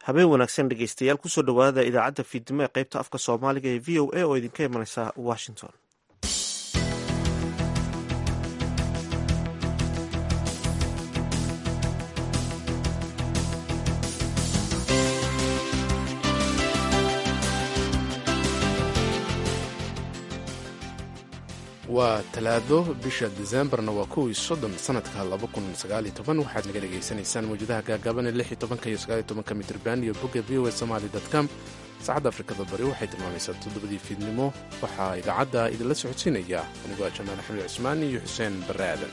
habeen wanaagsan dhegeystayaal kusoo dhowaada idaacadda fiidnimo ee qaybta afka soomaaliga ee v o a oo idinka imanaysa washington waa talaado bisha disembarna waa kow iyo soddon sanadka laba kun sagaaliyo toban waxaad naga dhegaysanaysaan mawjadaha gaagaaban ee lix iyo tobanka iyo sagaaliyo tobanka mitrban iyo bogga v o a somali com saacadda afrikada bari waxay tilmaamaysaa toddobadii fiidnimo waxaa idaacadda idinla socodsiinaya anigoo ah jamaal axmed cusmaan iyo xuseen barre aadan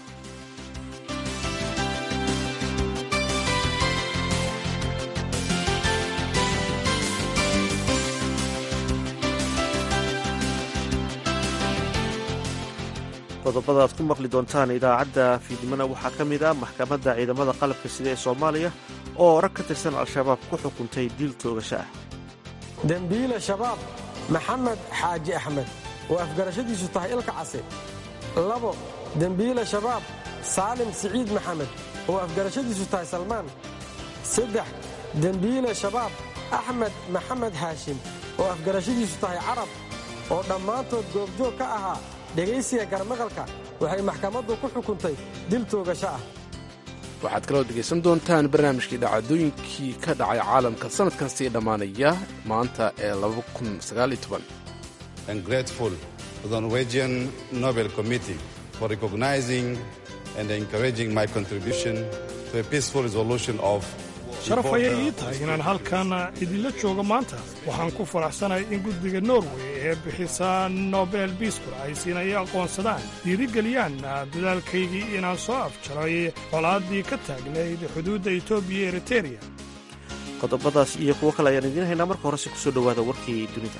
qodobada aad ku maqli doontaan idaacadda fiidnimona waxaa ka mid ah maxkamadda ciidamada qalabka sida ee soomaaliya oo rag ka tirsan al-shabaab ku xukuntay diil toogasho ah dembiile shabaab maxamed xaaji axmed oo afgarashadiisu tahay ilka case labo dembiile shabaab saalim siciid maxamed oo afgarashadiisu tahay salmaan saddex dembiile shabaab axmed maxamed haashim oo afgarashadiisu tahay carab oo dhammaantood goobjoog ka ahaa dhegaysiga garmaqalka waxay maxkamaddu ku xukuntay dil toogasho ah waxaad kaloo dhegaysan doontaan barnaamijkii dhacdooyinkii ka dhacay caalamka sannadkaasii dhammaanaya maanta ee grateful to the Norwegian Nobel Committee for recognizing and encouraging my contribution to a peaceful resolution of sharaf ayay ii tahay inaan halkan idinla joogo maanta waxaan ku faraxsanahay in guddiga norway ee bixisa nobel biiskur ay siinaya aqoonsadaan dhiirigeliyaan dadaalkaygii inaan soo afjaray colaaddii ka taagnayd xuduudda etoobiya iyo eritereya qodobadaas iyo kuwo kale ayaan idiin haynaa marka horese kusoo dhowaada warkii dunida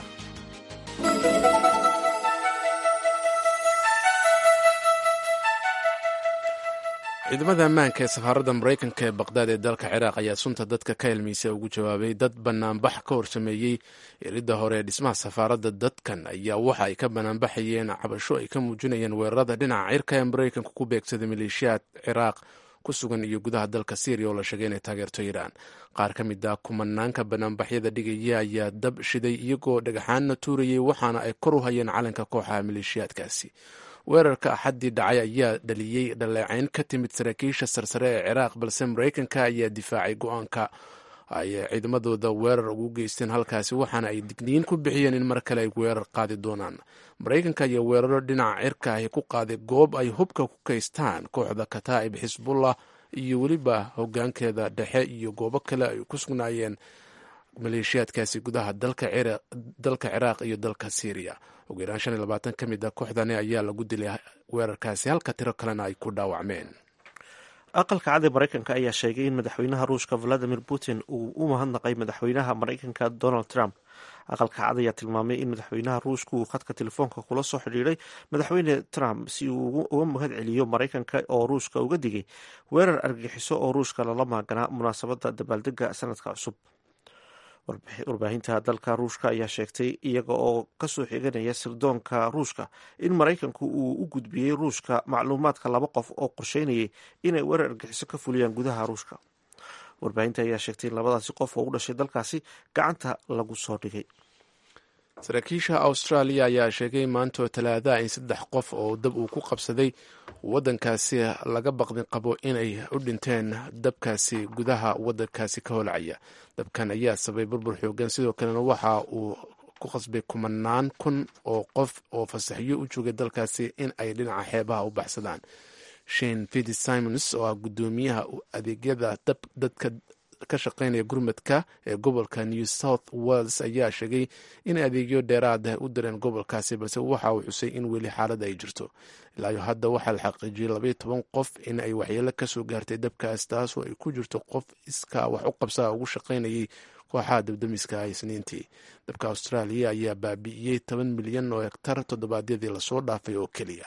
ciidamada ammaanka ee safaaradda maraykanka ee baqdaad ee dalka ciraaq ayaa sunta dadka ka helmaysa ugu jawaabay dad bannaanbax ka horsameeyey iridda hore ee dhismaha safaaradda dadkan ayaa waxa ay ka bannaanbaxayeen cabasho ay ka muujinayeen weerarada dhinaca cirka ee maraykanka ku beegsaday maleeshiyaad ciraaq ku sugan iyo gudaha dalka syriya oo la sheegay inay taageerto iiraan qaar ka mid ah kumanaanka bannaanbaxyada dhigaya ayaa dab shiday iyagoo dhagaxaanna tuurayay waxaana ay kor u hayeen calanka kooxaha maleeshiyaadkaasi weerarka axaddii dhacay ayaa dhaliyey dhaleecayn ka timid saraakiisha sarsare ee ciraaq balse maraykanka ayaa difaacay go-aanka ay ciidamadooda weerar ugu geysteen halkaasi waxaana ay digniin ku bixiyeen in mar kale ay weerar qaadi doonaan maraykanka ayaa weeraro dhinaca cirka ahi ku qaaday goob ay hubka ku kaystaan kooxda kataa'ib xisbullah iyo weliba hogaankeeda dhexe iyo goobo kale ay ku sugnaayeen maleeshiyaadkaasi gudaha dalka ciraaq iyo dalka syriya ugu yaraan shan iyo labaatan ka mid a kooxdani ayaa lagu dilay weerarkaasi halka tiro kalena ay ku dhaawacmeen aqalka cad ee maraykanka ayaa sheegay in madaxweynaha ruushka valadimir putin uu u mahadnaqay madaxweynaha maraykanka donald trump aqalka cad ayaa tilmaamay in madaxweynaha ruushka uu khadka telefoonka kula soo xidhiiray madaxweyne trump si uu uga mahad celiyo maraykanka oo ruushka uga digay weerar argagixiso oo ruushka lala maaganaa munaasabadda dabaaldega sanadka cusub warbaahinta dalka ruushka ayaa sheegtay iyaga oo kasoo xiganaya sirdoonka ruushka in maraykanku uu u gudbiyey ruushka macluumaadka laba qof oo qorsheynayay inay weerar argixiso ka fuliyaan gudaha ruushka warbaahinta ayaa sheegtay in labadaasi qof oo u dhashay dalkaasi gacanta lagu soo dhigay saraakiisha austraaliya ayaa sheegay maantoo talaadaha in saddex qof oo dab uu ku qabsaday waddankaasi laga baqdin qabo inay u dhinteen dabkaasi gudaha waddankaasi ka holcaya dabkan ayaa sabay burbur xoogan sidoo kalena waxa uu ku qasbay kumanaan kun oo qof oo fasaxyo u joogay dalkaasi in ay dhinaca xeebaha u baxsadaan shane fidi simons oo ah guddoomiyaha adeegyada dadka ka shaqaynaya gurmadka ee gobolka new south wales ayaa sheegay in adeegyo dheeraad ah u direen gobolkaasi balse waxa uu xusay in weli xaalada ay jirto ilaayo hadda waxaa la xaqiijiyey labaiyo toban qof in ay waxyeelo kasoo gaartay dabkaas taasoo ay ku jirto qof iskaa wax u qabsaa ugu shaqaynayay kooxaha dabdamiska isniintii dabka austraaliya ayaa baabi'iyey toban milyan oo hektar toddobaadyadii lasoo dhaafay oo keliya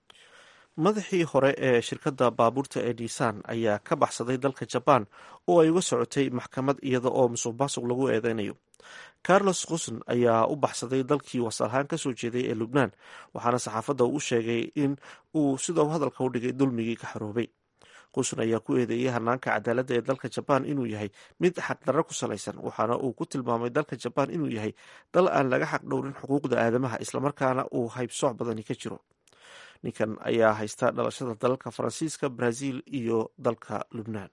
madaxii hore ee shirkadda baabuurta ee nisan ayaa ka baxsaday dalka jabaan oo ay uga socotay maxkamad iyada oo musuq maasuq lagu eedeynayo carlos quson ayaa u baxsaday dalkii wasalahaan kasoo jeeday ee lubnaan waxaana saxaafadda uu sheegay in uu sidau hadalka u dhigay dulmigii ka xaroobay qusun ayaa ku eedeeyey hanaanka cadaaladda ee dalka jabaan inuu yahay mid xaqdarro ku salaysan waxaana uu ku tilmaamay dalka jabaan inuu yahay dal aan laga xaq dhowrin xuquuqda aadamaha islamarkaana uu haybsooc badani ka jiro ninkan ayaa haysta dhalashada dalalka faransiiska brazil iyo dalka lubnaan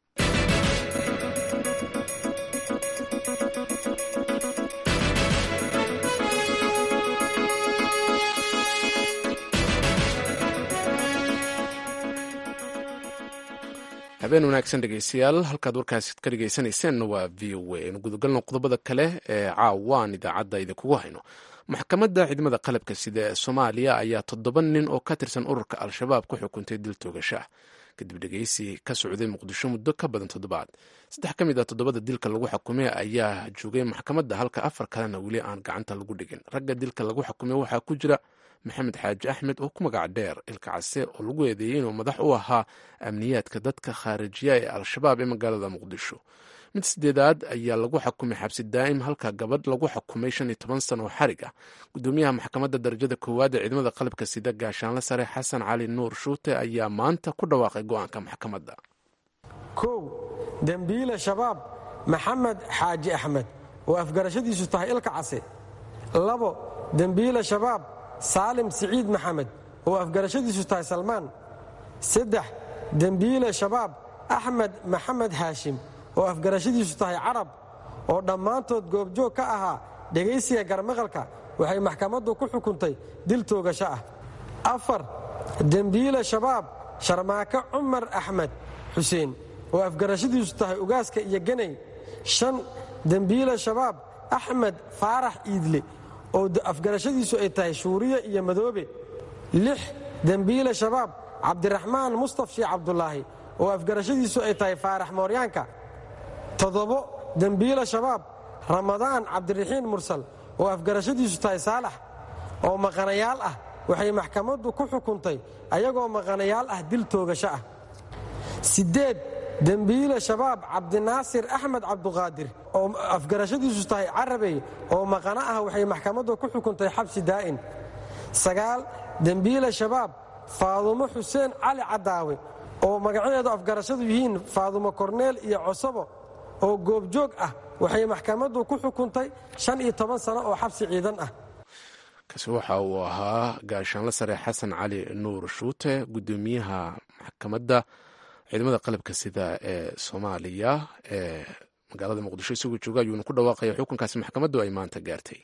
habeen wanaagsan dhegeystayaal halkaad warkaasi ka dhegeysanayseena waa v o a aynu gudagalno qodobada kale ee caawaan idaacadda idinkugu hayno maxkamadda ciidamada qalabka sida ee soomaaliya ayaa toddoba nin oo ka tirsan ururka al-shabaab ku xukuntay dil toogasho ah kadib dhegeysi ka socday muqdisho muddo ka badan toddobaad saddex ka mid ah toddobada dilka lagu xukumay ayaa joogay maxkamadda halka afar kalena weli aan gacanta lagu dhigin ragga dilka lagu xukumay waxaa ku jira maxamed xaaji axmed oo ku magac dheer ilka case oo lagu eedeeyey inuu madax u ahaa amniyaadka dadka khaarijiya ee al-shabaab ee magaalada muqdisho mid sideedaad ayaa lagu xukumay xabsi daa'im halka gabadh lagu xukumay shan iyo toban sano oo xarig ah gudoomiyaha maxkamadda darajada koowaad ee ciidamada qalabka sida gaashaanle sare xasan cali nuur shuute ayaa maanta ku dhawaaqay go'aanka maxkamadda kow dembiile shabaab maxamed xaaji axmed oo afgarashadiisu tahay ilka case labo dembiile shabaab saalim siciid maxamed oo afgarashadiisu tahay salmaan saddex dembiile shabaab axmed maxamed haashim oo afgarashadiisu tahay carab oo dhammaantood goobjoog ka ahaa dhegaysiga garmaqalka waxay maxkamaddu ku xukuntay dil toogasho ah afar dembiile shabaab sharmaake cumar axmed xuseen oo afgarashadiisu tahay ugaaska iyo ganay shan dembiile shabaab axmed faarax iidle oo afgarashadiisu ay tahay shuuriye iyo madoobe lix dembiile shabaab cabdiraxmaan mustaf sheekh cabdulaahi oo afgarashadiisu ay tahay faarax mooryaanka toddobo dembiile shabaab ramadaan cabdiraxiin mursal oo afgarashadiisu tahay saalax oo maqanayaal ah waxay maxkamaddu ku xukuntay ayagoo maqanayaal ah dil toogasho ah siddeed dembiile shabaab cabdinaasir axmed cabduqaadir oo afgarashadiisu tahay carabey oo maqano ah waxay maxkamaddu ku xukuntay xabsi daa'in sagaal dembiile shabaab faadumo xuseen cali cadaawe oo magacadeedu afgarashadu yihiin faadumo korneel iyo cosabo oo goobjoog ah waxay maxkamaddu ku xukuntay shan iyo toban sano oo xabsi ciidan ah kaasi waxa uu ahaa gaashaanle sare xasan cali nuur shuute gudoomiyaha maxkamadda ciidamada qalabka sida ee soomaaliya ee magaalada muqdisho isagoo jooga ayuuna ku dhawaaqaya xukunkaasi maxkamaddu ay maanta gaartay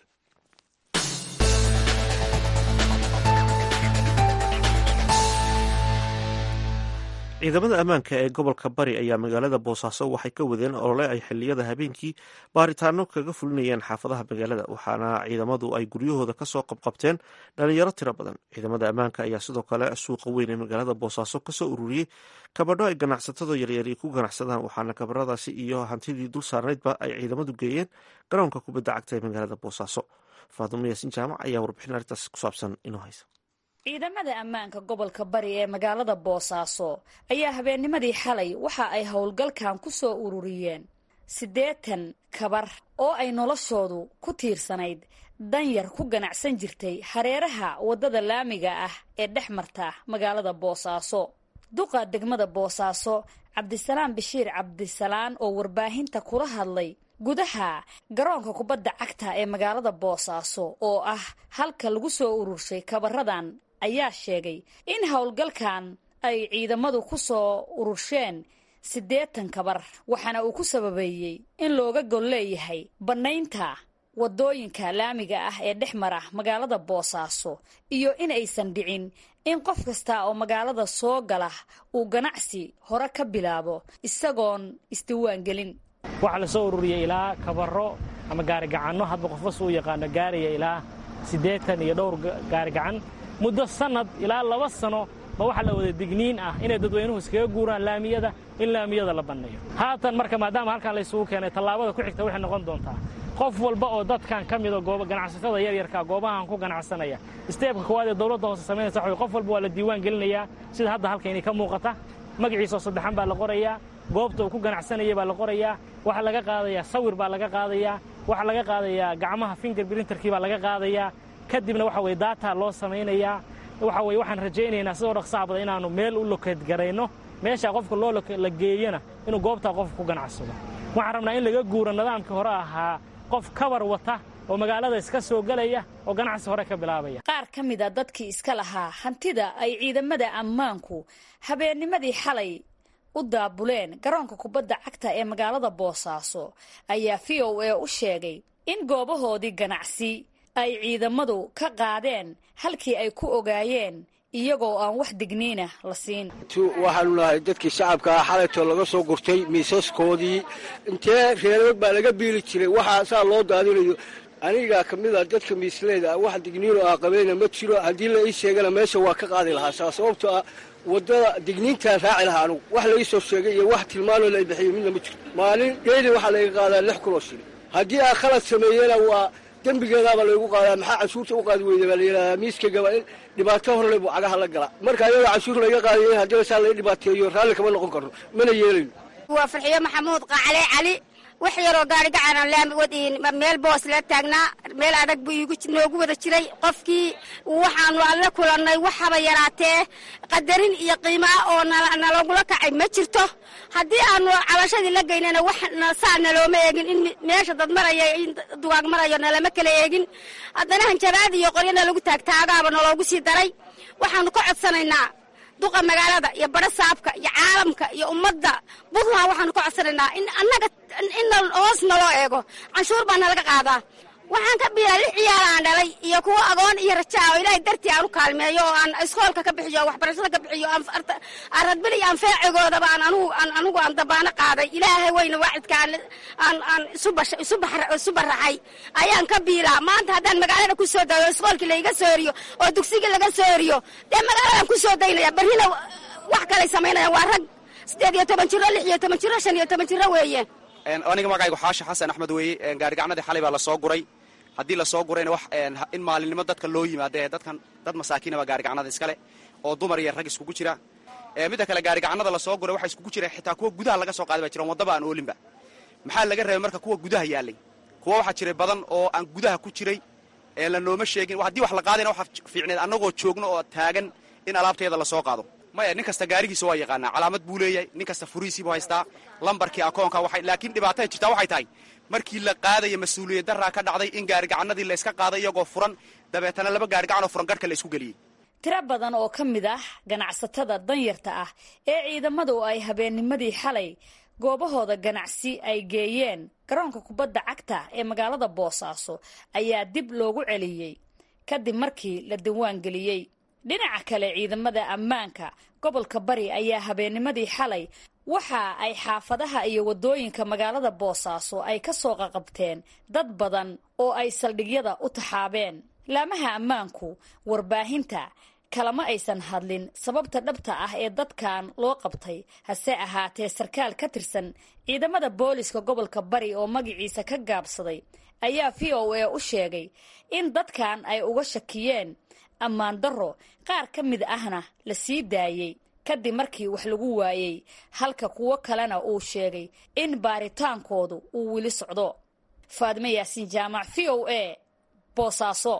ciidamada ammaanka ee gobolka bari ayaa magaalada boosaaso waxay ka wadeen olole ay xiliyada habeenkii baaritaano kaga fulinayeen xaafadaha magaalada waxaana ciidamadu ay guryahooda kasoo qabqabteen dhalinyaro tiro badan ciidamada ammaanka ayaa sidoo kale suuqa weyn ee magaalada boosaaso kasoo ururiyey kabadho ay ganacsatada yaryari ku ganacsadaan waxaana kabaradaasi iyo hantidii dul saarnaydba ay ciidamadu geeyeen garoonka kubadda cagta ee magaalada boosaaso faadumo yaasin jaamac ayaa warbixin arrintaas ku saabsan inoo haysa ciidamada ammaanka gobolka bari ee magaalada boosaaso ayaa habeennimadii xalay waxa ay howlgalkan ku soo ururiyeen siddeetan kabar oo ay noloshoodu ku tiirsanayd danyar ku ganacsan jirtay hareeraha waddada laamiga ah ee dhex marta magaalada boosaaso duqa degmada boosaaso cabdisalaam bashiir cabdisalaan oo warbaahinta kula hadlay gudaha garoonka kubadda cagta ee magaalada boosaaso oo ah halka lagu soo ururshay kabaradan ayaa sheegay in howlgalkan ay ciidamadu ku soo urursheen siddeetan kabar waxaana uu ku sababeeyey in looga gol leeyahay bannaynta waddooyinka laamiga ah ee dhex mara magaalada boosaaso iyo in aysan dhicin in qof kasta oo magaalada soo gala uu ganacsi hore ka bilaabo isagoon isdiiwaan gelin waxaa la soo ururiyey ilaa kabaro ama gaarigacanno hadba qofbas uu yaqaano gaaraya ilaa siddeetan iyo dhowr gaarigacan muddo sannad ilaa laba sano ma waxaa la wada digniin ah inay dadweynuhu iskaga guuraan laamiyada in laamiyada la banneeyo haatan marka maadaama halkan laysugu keenay tallaabada ku xigta waxay noqon doontaa qof walba oo dadkan ka mido ganacsatada yaryarka goobahan ku ganacsanaya isteebka koowaad ee dowladda hoose samaynaysa waxa qof walba waa la diiwaan gelinayaa sida hadda halkaynay ka muuqata magaciisoo saddexan baa la qorayaa goobta uu ku ganacsanaya baa la qorayaa waxaa laga qaadayaa sawir baa laga qaadayaa waxaa laga qaadayaa gacmaha finger brinterkii baa laga qaadayaa kadibna waxa weye data loo samaynayaa waxa weye waxaan rajaynaynaa sidoo dhaqsaha badan inaannu meel u lokeed garayno meesha qofka loo la geeyana inuu goobtaa qofka ku ganacsado waxaan rabnaa in laga guuro nidaamkii hore ahaa qof kabar wata oo magaalada iska soo gelaya oo ganacsi hore ka bilaabaya qaar ka mid a dadkii iska lahaa hantida ay ciidamada ammaanku habeennimadii xalay u daabuleen garoonka kubadda cagta ee magaalada boosaaso ayaa v o a u sheegay in goobahoodii ganacsi ay ciidamadu ka qaadeen halkii ay ku ogaayeen iyagoo aan wax digniina la siin waxaanu nahay dadkii shacabkaa xalaytoo laga soo gurtay miisaskoodii intee reerag baa laga biili jiray waxaa saa loo daadinayo anigaa ka mid a dadka miisleyda ah wax digniino ah qabeyna ma jiro haddii la ii sheegana meesha waa ka qaadi lahaa saa sababtoo ah waddada digniintaan raaci lahaa anugu wax la ii soo sheegay iyo wax tilmaanoo la bixiyo midna ma jirto maalin dheeli waxaa layga qaadaa lix kunoo shilin haddii aa khalad sameeyena waa dembigeedaaba laygu qaadaa maxaa canshuurta u qaadi weyda baa layidhahdaa miiskagaba in dhibaato horle buu cagaha la galaa marka ayaga canshuur layga qaadayo in haddii saa lai dhibaateeyo raalli kama noqon karno mana yeelayno waa farxiyo maxamuud qaacale cali wax yaroo gaari gacan meel boos la taagnaa meel adag buu noogu wada jiray qofkii waxaanu alla kulannay waxaba yaraatee qadarin iyo qiimaa oo nalagula kacay ma jirto haddii aanu cabashadii la geynana wax saa nalooma eegin in meesha dad maraya in dugaag marayo nalama kala eegin haddana hanjabaad iyo qoryana lagu taagtaagaaba naloogu sii daray waxaanu ka codsanaynaa duqa magaalada iyo badho saabka iyo caalamka iyo ummadda buntland waxaanu ka codsanaynaa in annaga in hoos naloo eego canshuur baa nalaga qaadaa waxaan ka biilaa lix ciyaal aan dhalay iyo kuwo agoon iyo rajaa oo ilaahay dartii aan u kaalmeeyo oo aan iskoolka ka bixiyo oo waxbarashada ka bixiyo aan radbil iyo aan feecigoodaba aan anugu aan anugu aan dabaano qaaday ilaahay weyna waacidka aan aan isu baraxay ayaan ka biilaa maanta haddaan magaalada ku soo dayo iskoolkii laiga soo eriyo oo dugsigii laga soo eriyo dee magaaladan ku soo daynaya barrina wax kalay samaynayaan waa rag siddeed iyo toban jiro lix iyo toban jiro shan iyo toban jiro weeye aniga magacaygu xaashi xasan axmed weeye gaarigacnadii xalay baa lasoo guray haddii lasoo gurayna wax in maalinimo dadka loo yimaado ee dadkan dad masaakiinaba gaarigacnada iskale oo dumar iyo rag iskugu jira midda kale gaarigacnada lasoo guray waxa iskugu jira xitaa kuwa gudaha laga soo qaaday baa jiran waddaba aan oolinba maxaa laga reebay marka kuwa gudaha yaalay kuwa waxaa jiray badan oo aan gudaha ku jiray ee la nooma sheegin haddii wax la qaadayna waxaa fiicneed annagoo joogno oo taagan in alaabteeda lasoo qaado maya nin kasta gaarigiisa waa yaqaanaa calaamad buu leeyahay nin kasta furiisiibuu haystaa lambarkii akoonka waxay laakiin dhibaatada jirtaa waxay tahay markii la qaadaya mas-uuliyad daraa ka dhacday in gaarigacanadii la yska qaaday iyagoo furan dabeetana laba gaarigacanoo furan garhka la isku geliyey tiro badan oo ka mid ah ganacsatada danyarta ah ee ciidamadu ay habeennimadii xalay goobahooda ganacsi ay geeyeen garoonka kubadda cagta ee magaalada boosaaso ayaa dib loogu celiyey kadib markii la diwaan geliyey dhinaca kale ciidamada ammaanka gobolka bari ayaa habeennimadii xalay waxa ay xaafadaha iyo waddooyinka magaalada boosaaso ay ka soo qaqabteen dad badan oo ay saldhigyada u taxaabeen laamaha ammaanku warbaahinta kalama aysan hadlin sababta dhabta ah ee dadkan loo qabtay hase ahaatee sarkaal ka tirsan ciidamada booliska gobolka bari oo magaciisa ka gaabsaday ayaa v o a u sheegay in dadkan ay uga shakiyeen ammaan darro qaar ka mid ahna la sii daayey kadib markii wax lagu waayey halka kuwo kalena uu sheegay in baaritaankoodu uu weli socdo faadime yaasiin jaamac v o a boosaaso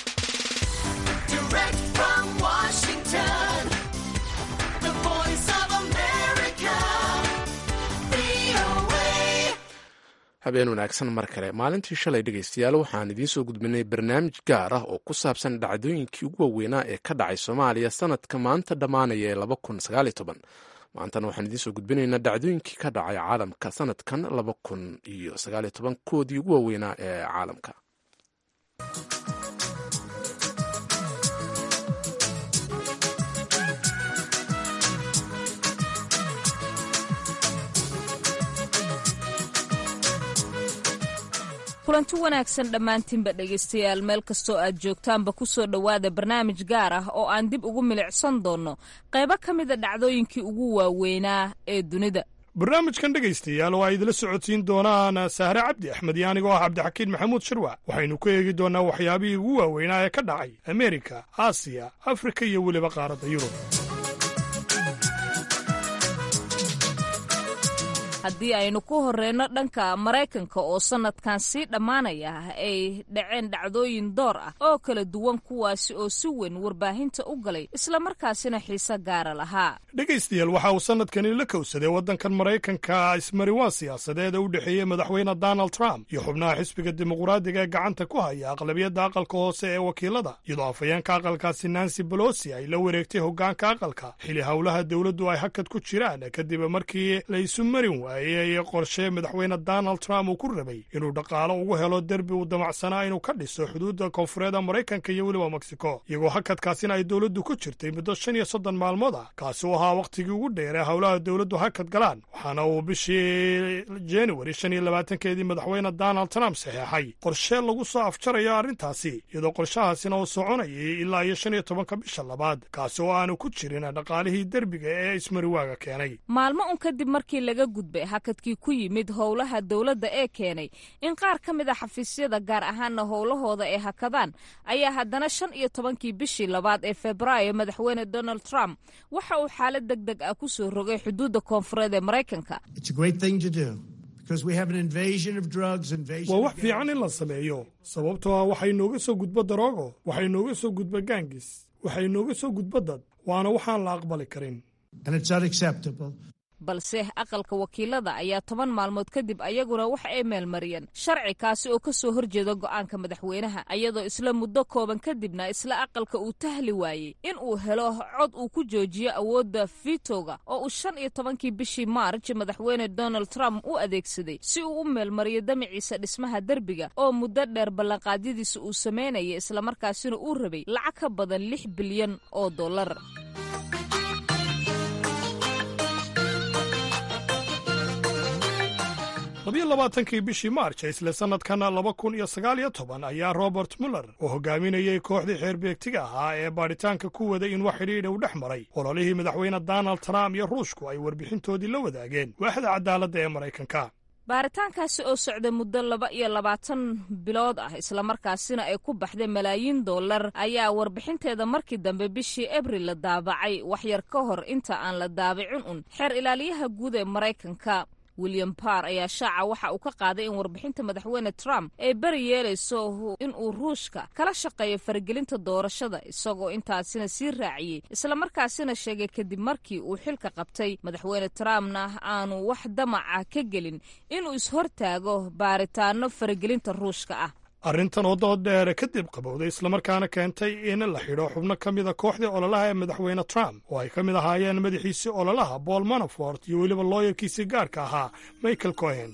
habeen wanaagsan mar kale maalintii shalay dhegaystayaal waxaan idiin soo gudbinay barnaamij gaar ah oo ku saabsan dhacdooyinkii ugu waaweynaa ee ka dhacay soomaaliya sanadka maanta dhammaanaya ee laba kun sagaal iyo toban maantana waxaan idiin soo gudbinaynaa dhacdooyinkii ka dhacay caalamka sanadkan laba kun iyo sagaal iyo toban koodii ugu waaweynaa ee caalamka kulanti wanaagsan dhammaantiinba dhegaystayaal meel kastoo aad joogtaanba ku soo dhowaada barnaamij gaar ah oo aan dib ugu milicsan doonno qaybo ka mida dhacdooyinkii ugu waaweynaa ee dunida barnaamijkan dhegaystayaal oo ay idila socodsiin doonaan sahre cabdi axmed iyo anigoo ah cabdixakiin maxamuud shirwac waxaynu ku eegi doonnaa waxyaabihii ugu waaweynaa ee ka dhacay ameerika aasiya afrika iyo weliba qaaradda yurub haddii aynu ku horreyno dhanka maraykanka oo sannadkan sii dhammaanaya ay dhaceen dhacdooyin door ah oo kala duwan kuwaasi oo si weyn warbaahinta u galay islamarkaasina xiise gaara lahaa dhegaystayaal waxa uu sannadkani la kowsaday waddankan maraykanka ismariwaan siyaasadeed ee u dhexeeyey madaxweyne donald trump iyo xubnaha xisbiga dimuqraadiga ee gacanta ku haya aqlabiyadda aqalka hoose ee wakiilada iyadoo afhayeenka aqalkaasi nancy bolosi ay la wareegtay hoggaanka aqalka xili howlaha dowladdu ay hakad ku jiraan kadib markii la isu marin waayey qorshe madaxweyne donald trump uu ku rabay inuu dhaqaalo ugu helo derbi uu damacsanaa inuu ka dhiso xuduudda koonfureeda maraykanka iyo weliba mexico iyagoo hakadkaasina ay dowladdu ku jirtay muddo shan iyo soddon maalmood ah kaasi u ahaa wakhtigii ugu dheer ee howlaha dowladdu hakad galaan waxaana uu bishii januari shan iyo labaatankeedii madaxweyne donald trump saxeexay qorshe lagu soo afjarayo arrintaasi iyadoo qorshahaasina uu soconayay ilaa iyo shan iyo tobanka bisha labaad kaasi oo aanu ku jirin dhaqaalihii derbiga ee ismariwaaga keenay maalmo un kadib markii laga gudbay hakadkii ku yimid howlaha dowladda ee keenay in qaar ka mid a xafiisyada gaar ahaana howlahooda ay hakadaan ayaa haddana shan iyo tobankii bishii labaad ee febraayo madaxweyne donald trump waxa uu xaalad deg deg ah ku soo rogay xuduudda koonfureed ee maraykanka waa wax fiican in la sameeyo sababtoo ah waxay nooga soo gudbo daroogo waxay nooga soo gudbo gaangis waxay nooga soo gudbo dad waana waxaan la aqbali karin balse aqalka wakiilada ayaa toban maalmood kadib ayaguna waxa ay meelmariyeen sharci kaasi oo ka soo horjeeda go'aanka madaxweynaha iyadoo isla muddo kooban kadibna isla aqalka uu tahli waayey in uu helo cod uu ku joojiyo awoodda fitoga oo uu shan iyo tobankii bishii maarj madaxweyne donald trump u adeegsaday si uu u meelmariyo damaciisa dhismaha derbiga oo muddo dheer ballanqaadyadiisa uu samaynayay islamarkaasina uu rabay lacag ka badan lix bilyan oo dollar labiyo labaatankii bishii maarj ee isla sannadkan laba kun iyo sagaal iyo toban ayaa robert muller oo hogaaminayey kooxdii xeer beegtiga ahaa ee baadhitaanka ku waday in wax xidhiidha u dhex maray ololihii madaxweyne donald trump iyo ruushku ay warbixintoodii la wadaageen waaxda cadaaladda ee maraykanka baaritaankaasi oo socday muddo laba iyo labaatan bilood ah islamarkaasina ay ku baxday malaayiin dollar ayaa warbixinteeda markii dambe bishii abril la daabacay waxyar ka hor inta aan la daabicin un xeer ilaaliyaha guud ee maraykanka william barr ayaa shaaca waxa uu ka qaaday in warbixinta madaxweyne trump ay beri yeelayso inuu ruushka kala shaqeeyo faragelinta doorashada isagoo intaasina sii raaciyey islamarkaasina sheegay kadib markii uu xilka qabtay madaxweyne trumpna aanu wax damaca ka gelin inuu ishortaago baaritaano faragelinta ruushka ah arrintan oo dood dheere kadib qabowday islamarkaana keentay in la xidho xubno ka mida kooxdii ololaha ee madaxweyne trump oo ay ka mid ahaayeen madaxiisii ololaha paul manafort iyo weliba looyarkiisii gaarka ahaa michael cohen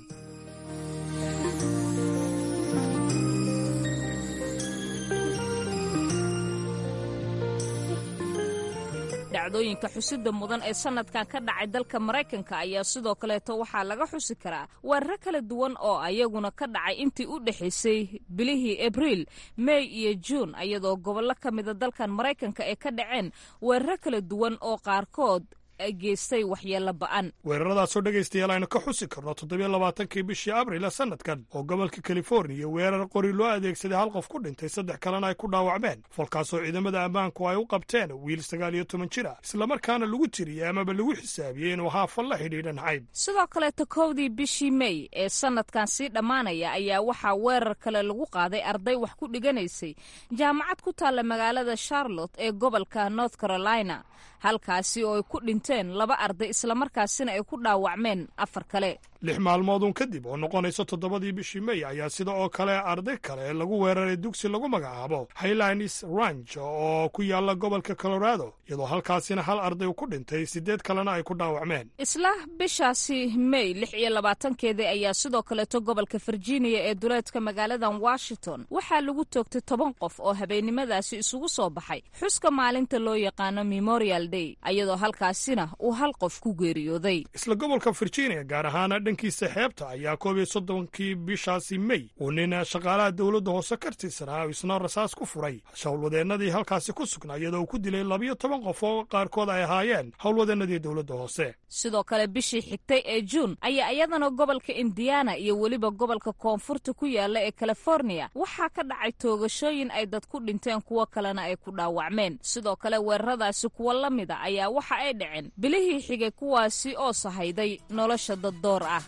dhacdooyinka xusida mudan ee sanadkan ka dhacay dalka maraykanka ayaa sidoo kaleeto waxaa laga xusi karaa weeraro kala duwan oo ayaguna ka dhacay intii u dhexaysay bilihii abriil mey iyo juun iyadoo gobollo ka mida dalkan maraykanka ay ka dhaceen weeraro kala duwan oo qaarkood geystay waxyeello ba'an weeraradaasoo dhegaystayaal aynu ka xusi karno toddobiyo labaatankii bishii abril ee sannadkan oo gobolka californiya weerar qori loo adeegsaday hal qof ku dhintay saddex kalena ay ku dhaawacmeen falkaasoo ciidamada ammaanku ay u qabteen wiil sagaal iyo toban jir ah islamarkaana lagu tiriyey amaba lagu xisaabiyey inuu haafal la xidhiidha nacayb sidoo kaleeto kowdii bishii mey ee sannadkan sii dhammaanaya ayaa waxaa weerar kale lagu qaaday arday wax ku dhiganaysay jaamacad ku taalla magaalada charlotte ee gobolka north carolina halkaasi oo ay ku dhinteen laba arday islamarkaasina ay ku dhaawacmeen afar kale lix maalmooduun kadib oo noqonayso toddobadii bishii mey ayaa sida oo kale arday kale lagu weeraray dugsi lagu magacaabo highlines ranch oo ku yaalla gobolka colorado iyadoo halkaasina hal arday ku dhintay siddeed kalena ay ku dhaawacmeen isla bishaasi mey lix iyo labaatankeedii ayaa sidoo kaleeto gobolka virginia ee duleedka magaaladan washington waxaa lagu toogtay toban qof oo habeennimadaasi isugu soo baxay xuska maalinta loo yaqaano memorial day iyadoo halkaasina uu hal qof ku geeriyooday isla gobolka virginia gaar ahaana dhankiisa xeebta ayaa koob iyo soddonkii bishaasi mey uu nin shaqaalaha dowladda hoose ka tirsanaa isna rasaas ku furay howlwadeennadii halkaasi ku sugnaa iyadoo uu ku dilay labiyo toban qof oo qaarkood ay ahaayeen howlwadeennadii dowladda hoose sidoo kale bishii xigtay ee juun ayaa iyadana gobolka indiana iyo weliba gobolka koonfurta ku yaalla ee californiya waxaa ka dhacay toogashooyin ay dad ku dhinteen kuwo kalena ay ku dhaawacmeen sidoo kale weeraradaasi kuwo la mida ayaa waxa ay dhaceen dhaceen bilihii xigay kuwaasi oo sahayday nolosha daddoor ah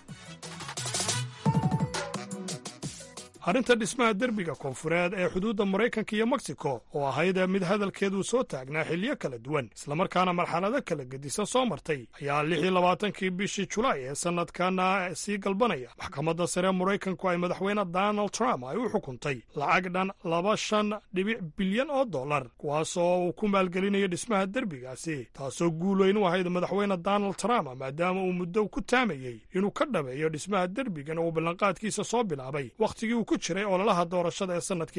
arrinta dhismaha derbiga koonfureed ee xuduudda maraykanka iyo meksiko oo ahayd mid hadalkeedu soo taagnaa xilyo kala duwan islamarkaana marxalado kala gedisan soo martay ayaa lix iyo labaatankii bishii julaay ee sannadkana sii galbanaya maxkamadda sare maraykanku ay madaxweyne donald trump ay u xukuntay lacag dhan laba shan dhibic bilyan oo dollar kuwaasoo uu ku maalgelinayo dhismaha derbigaasi taasoo guul weyn u ahayd madaxweyne donald trump maadaama uu muddo ku taamayey inuu ka dhabeeyo dhismaha derbigan uu ballanqaadkiisa soo bilaabay wakhtigii uu ku jiray ololaha doorashada ee sannadkii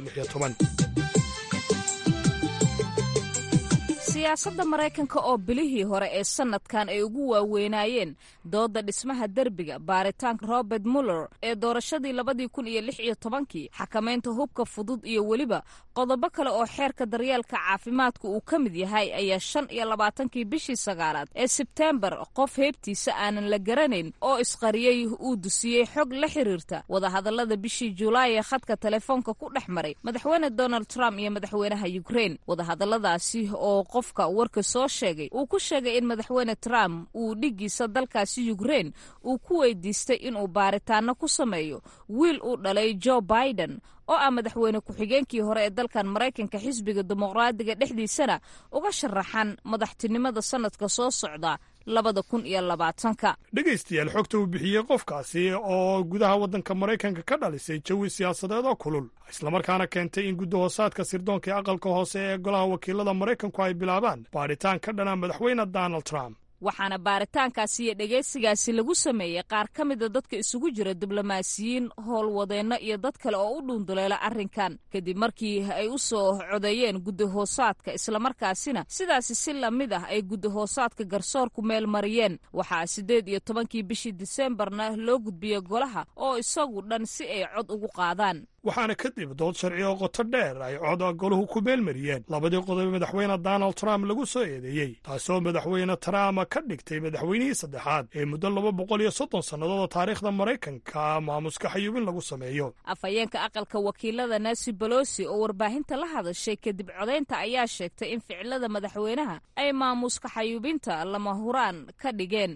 siyaasadda maraykanka oo bilihii hore ee sannadkan ay ugu waaweynaayeen doodda dhismaha derbiga baaritaanka robert muller ee doorashadii labadii kun iyo lix iyo tobankii xakamaynta hubka fudud iyo weliba qodobo kale oo xeerka daryeelka caafimaadka uu ka mid yahay ayaa shan iyo labaatankii bishii sagaalaad ee sebteembar qof heebtiisa aanan la garanayn oo isqariyey uu dusiyey xog la xiriirta wadahadallada bishii julaay ee khadka telefoonka ku dhex maray madaxweyne donald trump iyo madaxweynaha yukrein wadahadalladaasi oo qofka warka soo sheegay uu ku sheegay in madaxweyne trump uu dhiggiisa dalkaasi yukrein uu ku weydiistay inuu baaritaano ku sameeyo wiil uu dhalay joe biden oo ah madaxweyne ku-xigeenkii hore ee dalkan maraykanka xisbiga dimuqraadiga dhexdiisana uga sharaxan madaxtinimada sannadka soo socda labada kun iyo labaatanka dhegaystayaal xogta uu bixiyey qofkaasi oo gudaha waddanka maraykanka ka dhalisay jawi siyaasadeed oo kulul islamarkaana keentay in guddahoosaadka sirdoonka ee aqalka hoose ee golaha wakiilada maraykanku ay bilaabaan baadhitaan ka dhana madaxweyne donald trump waxaana baaritaankaasi iyo dhegaysigaasi lagu sameeyey qaar ka mida dadka isugu jira diblomaasiyiin howlwadeenno iyo dad kale oo u dhuunduleela arrinkan kadib markii ay u soo codeeyeen guddahoosaadka islamarkaasina sidaasi si lamid ah ay guddahoosaadka garsoorku meel mariyeen waxaa siddeed iyo tobankii bishii diseembarna loo gudbiyey golaha oo isagu dhan si ay cod ugu qaadaan waxaana kadib dood sharci oo qoto dheer ay cod goluhu ku meelmariyeen labadii qodob madaxweyne donald trump lagu soo eedeeyey taasoo madaxweyne trump ka dhigtay madaxweynihii saddexaad ee muddo laba boqol iyo soddon sannadood oo taariikhda maraykanka maamuska xayuubin lagu sameeyo afhayeenka aqalka wakiilada nancy bolosi oo warbaahinta la hadashay kadib codaynta ayaa sheegtay in ficilada madaxweynaha ay maamuska xayuubinta lama huraan ka dhigeen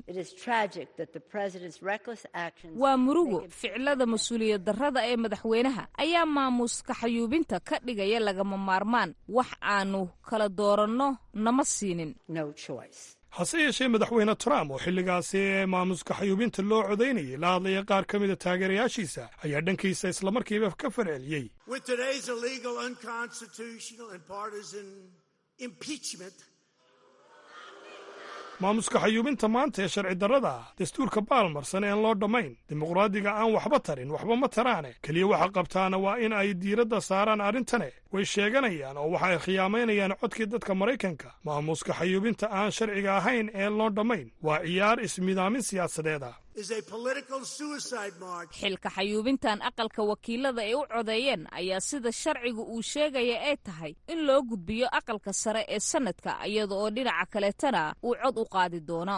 waa murugo ficilada mas-uuliyad darrada ee madaxweynaha ayaa maamuska xayuubinta ka dhigaya lagama maarmaan wax aanu kala dooranno nama siinin hase yeeshee madaxweyne trump oo xilligaasi ee maamuska xayuubinta loo codaynayay la hadlaya qaar ka mida taageerayaashiisa ayaa dhankiisa islamarkiiba ka farceliyey maamuska xayuubinta maanta ee sharci darrada ah dastuurka baalmarsan ean loo dhammayn dimuqraadiga aan waxba tarin waxba ma taraane keliya waxa qabtaana waa in ay diiradda saaraan arrintane way sheeganayaan oo waxa ay khiyaamaynayaan codkii dadka maraykanka maamuska xayuubinta aan sharciga ahayn ee loo dhammayn waa ciyaar ismidaamin siyaasadeed ah xilka xayuubintan aqalka wakiilada ay u codeeyeen ayaa sida sharciga uu sheegaya ay tahay in loo gudbiyo aqalka sare ee sannadka iyada oo dhinaca kaleetana uu cod u qaadi doono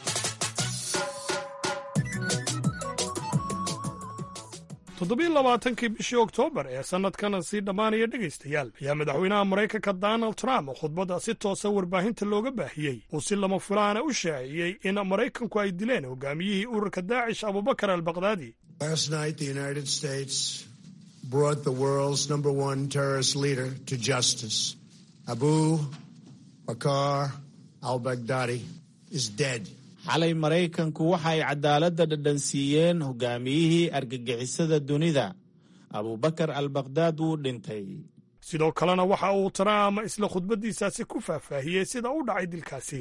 toddobiyo labaatankii bishii oktoobar ee sannadkana sii dhammaanaya dhegaystayaal ayaa madaxweynaha maraykanka donald trump khudbadda si toosa warbaahinta looga baahiyey uu si lama fulaana u shaaciyey in maraykanku ay dileen hogaamiyihii ururka daacish abubakar albakdaadi abu bakar albagdadi is dead xalay maraykanku waxay cadaaladda dhadhansiiyeen hogaamiyihii argagixisada dunida abubakar albakdaad wuu dhintay sidoo kalena waxa uu trump isla khudbaddiisaasi ku faahfaahiyey sida u dhacay dilkaasi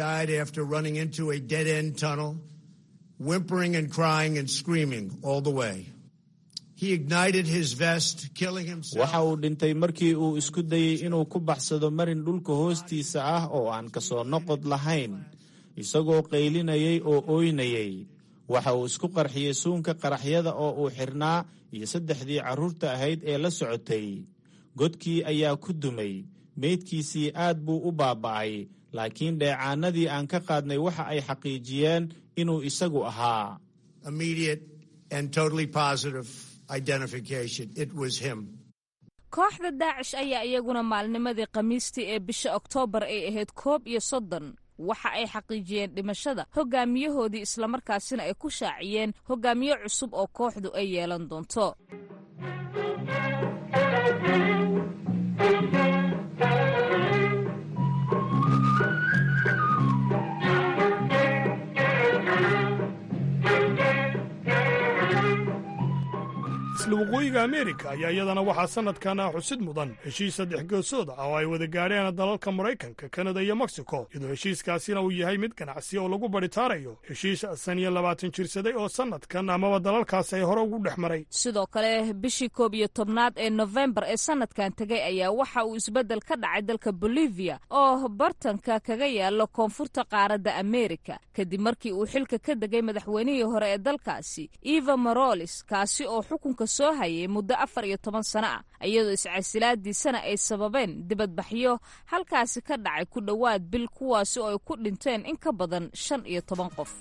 waxa uu dhintay markii uu isku dayey inuu ku baxsado marin dhulka hoostiisa ah oo aan ka soo noqod lahayn isagoo qaylinayay oo ooynayay waxa uu isku qarxiyey suunka qaraxyada oo uu xidhnaa iyo saddexdii carruurta ahayd ee la socotay godkii ayaa ku dumay meydkiisii aad buu u baaba'ay laakiin dheecaanadii aan ka qaadnay waxa ay xaqiijiyeen inuu isagu ahaa kooxda daacish ayaa iyaguna maalnimadii khamiistii ee bisha oktoobar ay ahayd koob iyo soddon waxa ay xaqiijiyeen dhimashada hogaamiyahoodii islamarkaasina ay ku shaaciyeen hogaamiye cusub oo kooxdu ay yeelan doonto isla waqooyiga ameerika ayaa iyadana waxaa sannadkan xusid mudan heshiis saddex geesood ah oo ay wada gaadheen dalalka maraykanka kanada iyo mexico iyadoo heshiiskaasina uu yahay mid ganacsi oo lagu badhitaarayo heshiis san iyo labaatan jirsaday oo sannadkan amaba dalalkaas ay hore ugu dhex maray sidoo kale bishii koob iyo tobnaad ee nofembar ee sannadkan tegay ayaa waxa uu isbeddel ka dhacay dalka bolivia oo bartanka kaga yaalo koonfurta qaaradda ameerika kadib markii uu xilka ka degay madaxweynihii hore ee dalkaasi eva morolis kaasi oo xukunka soo hayay muddo afar iyo toban sano ah iyadoo iscasilaadiisana ay sababeen dibadbaxyo halkaasi ka dhacay ku dhowaad bil kuwaasi oo ay ku dhinteen in ka badan shan iyo toban qof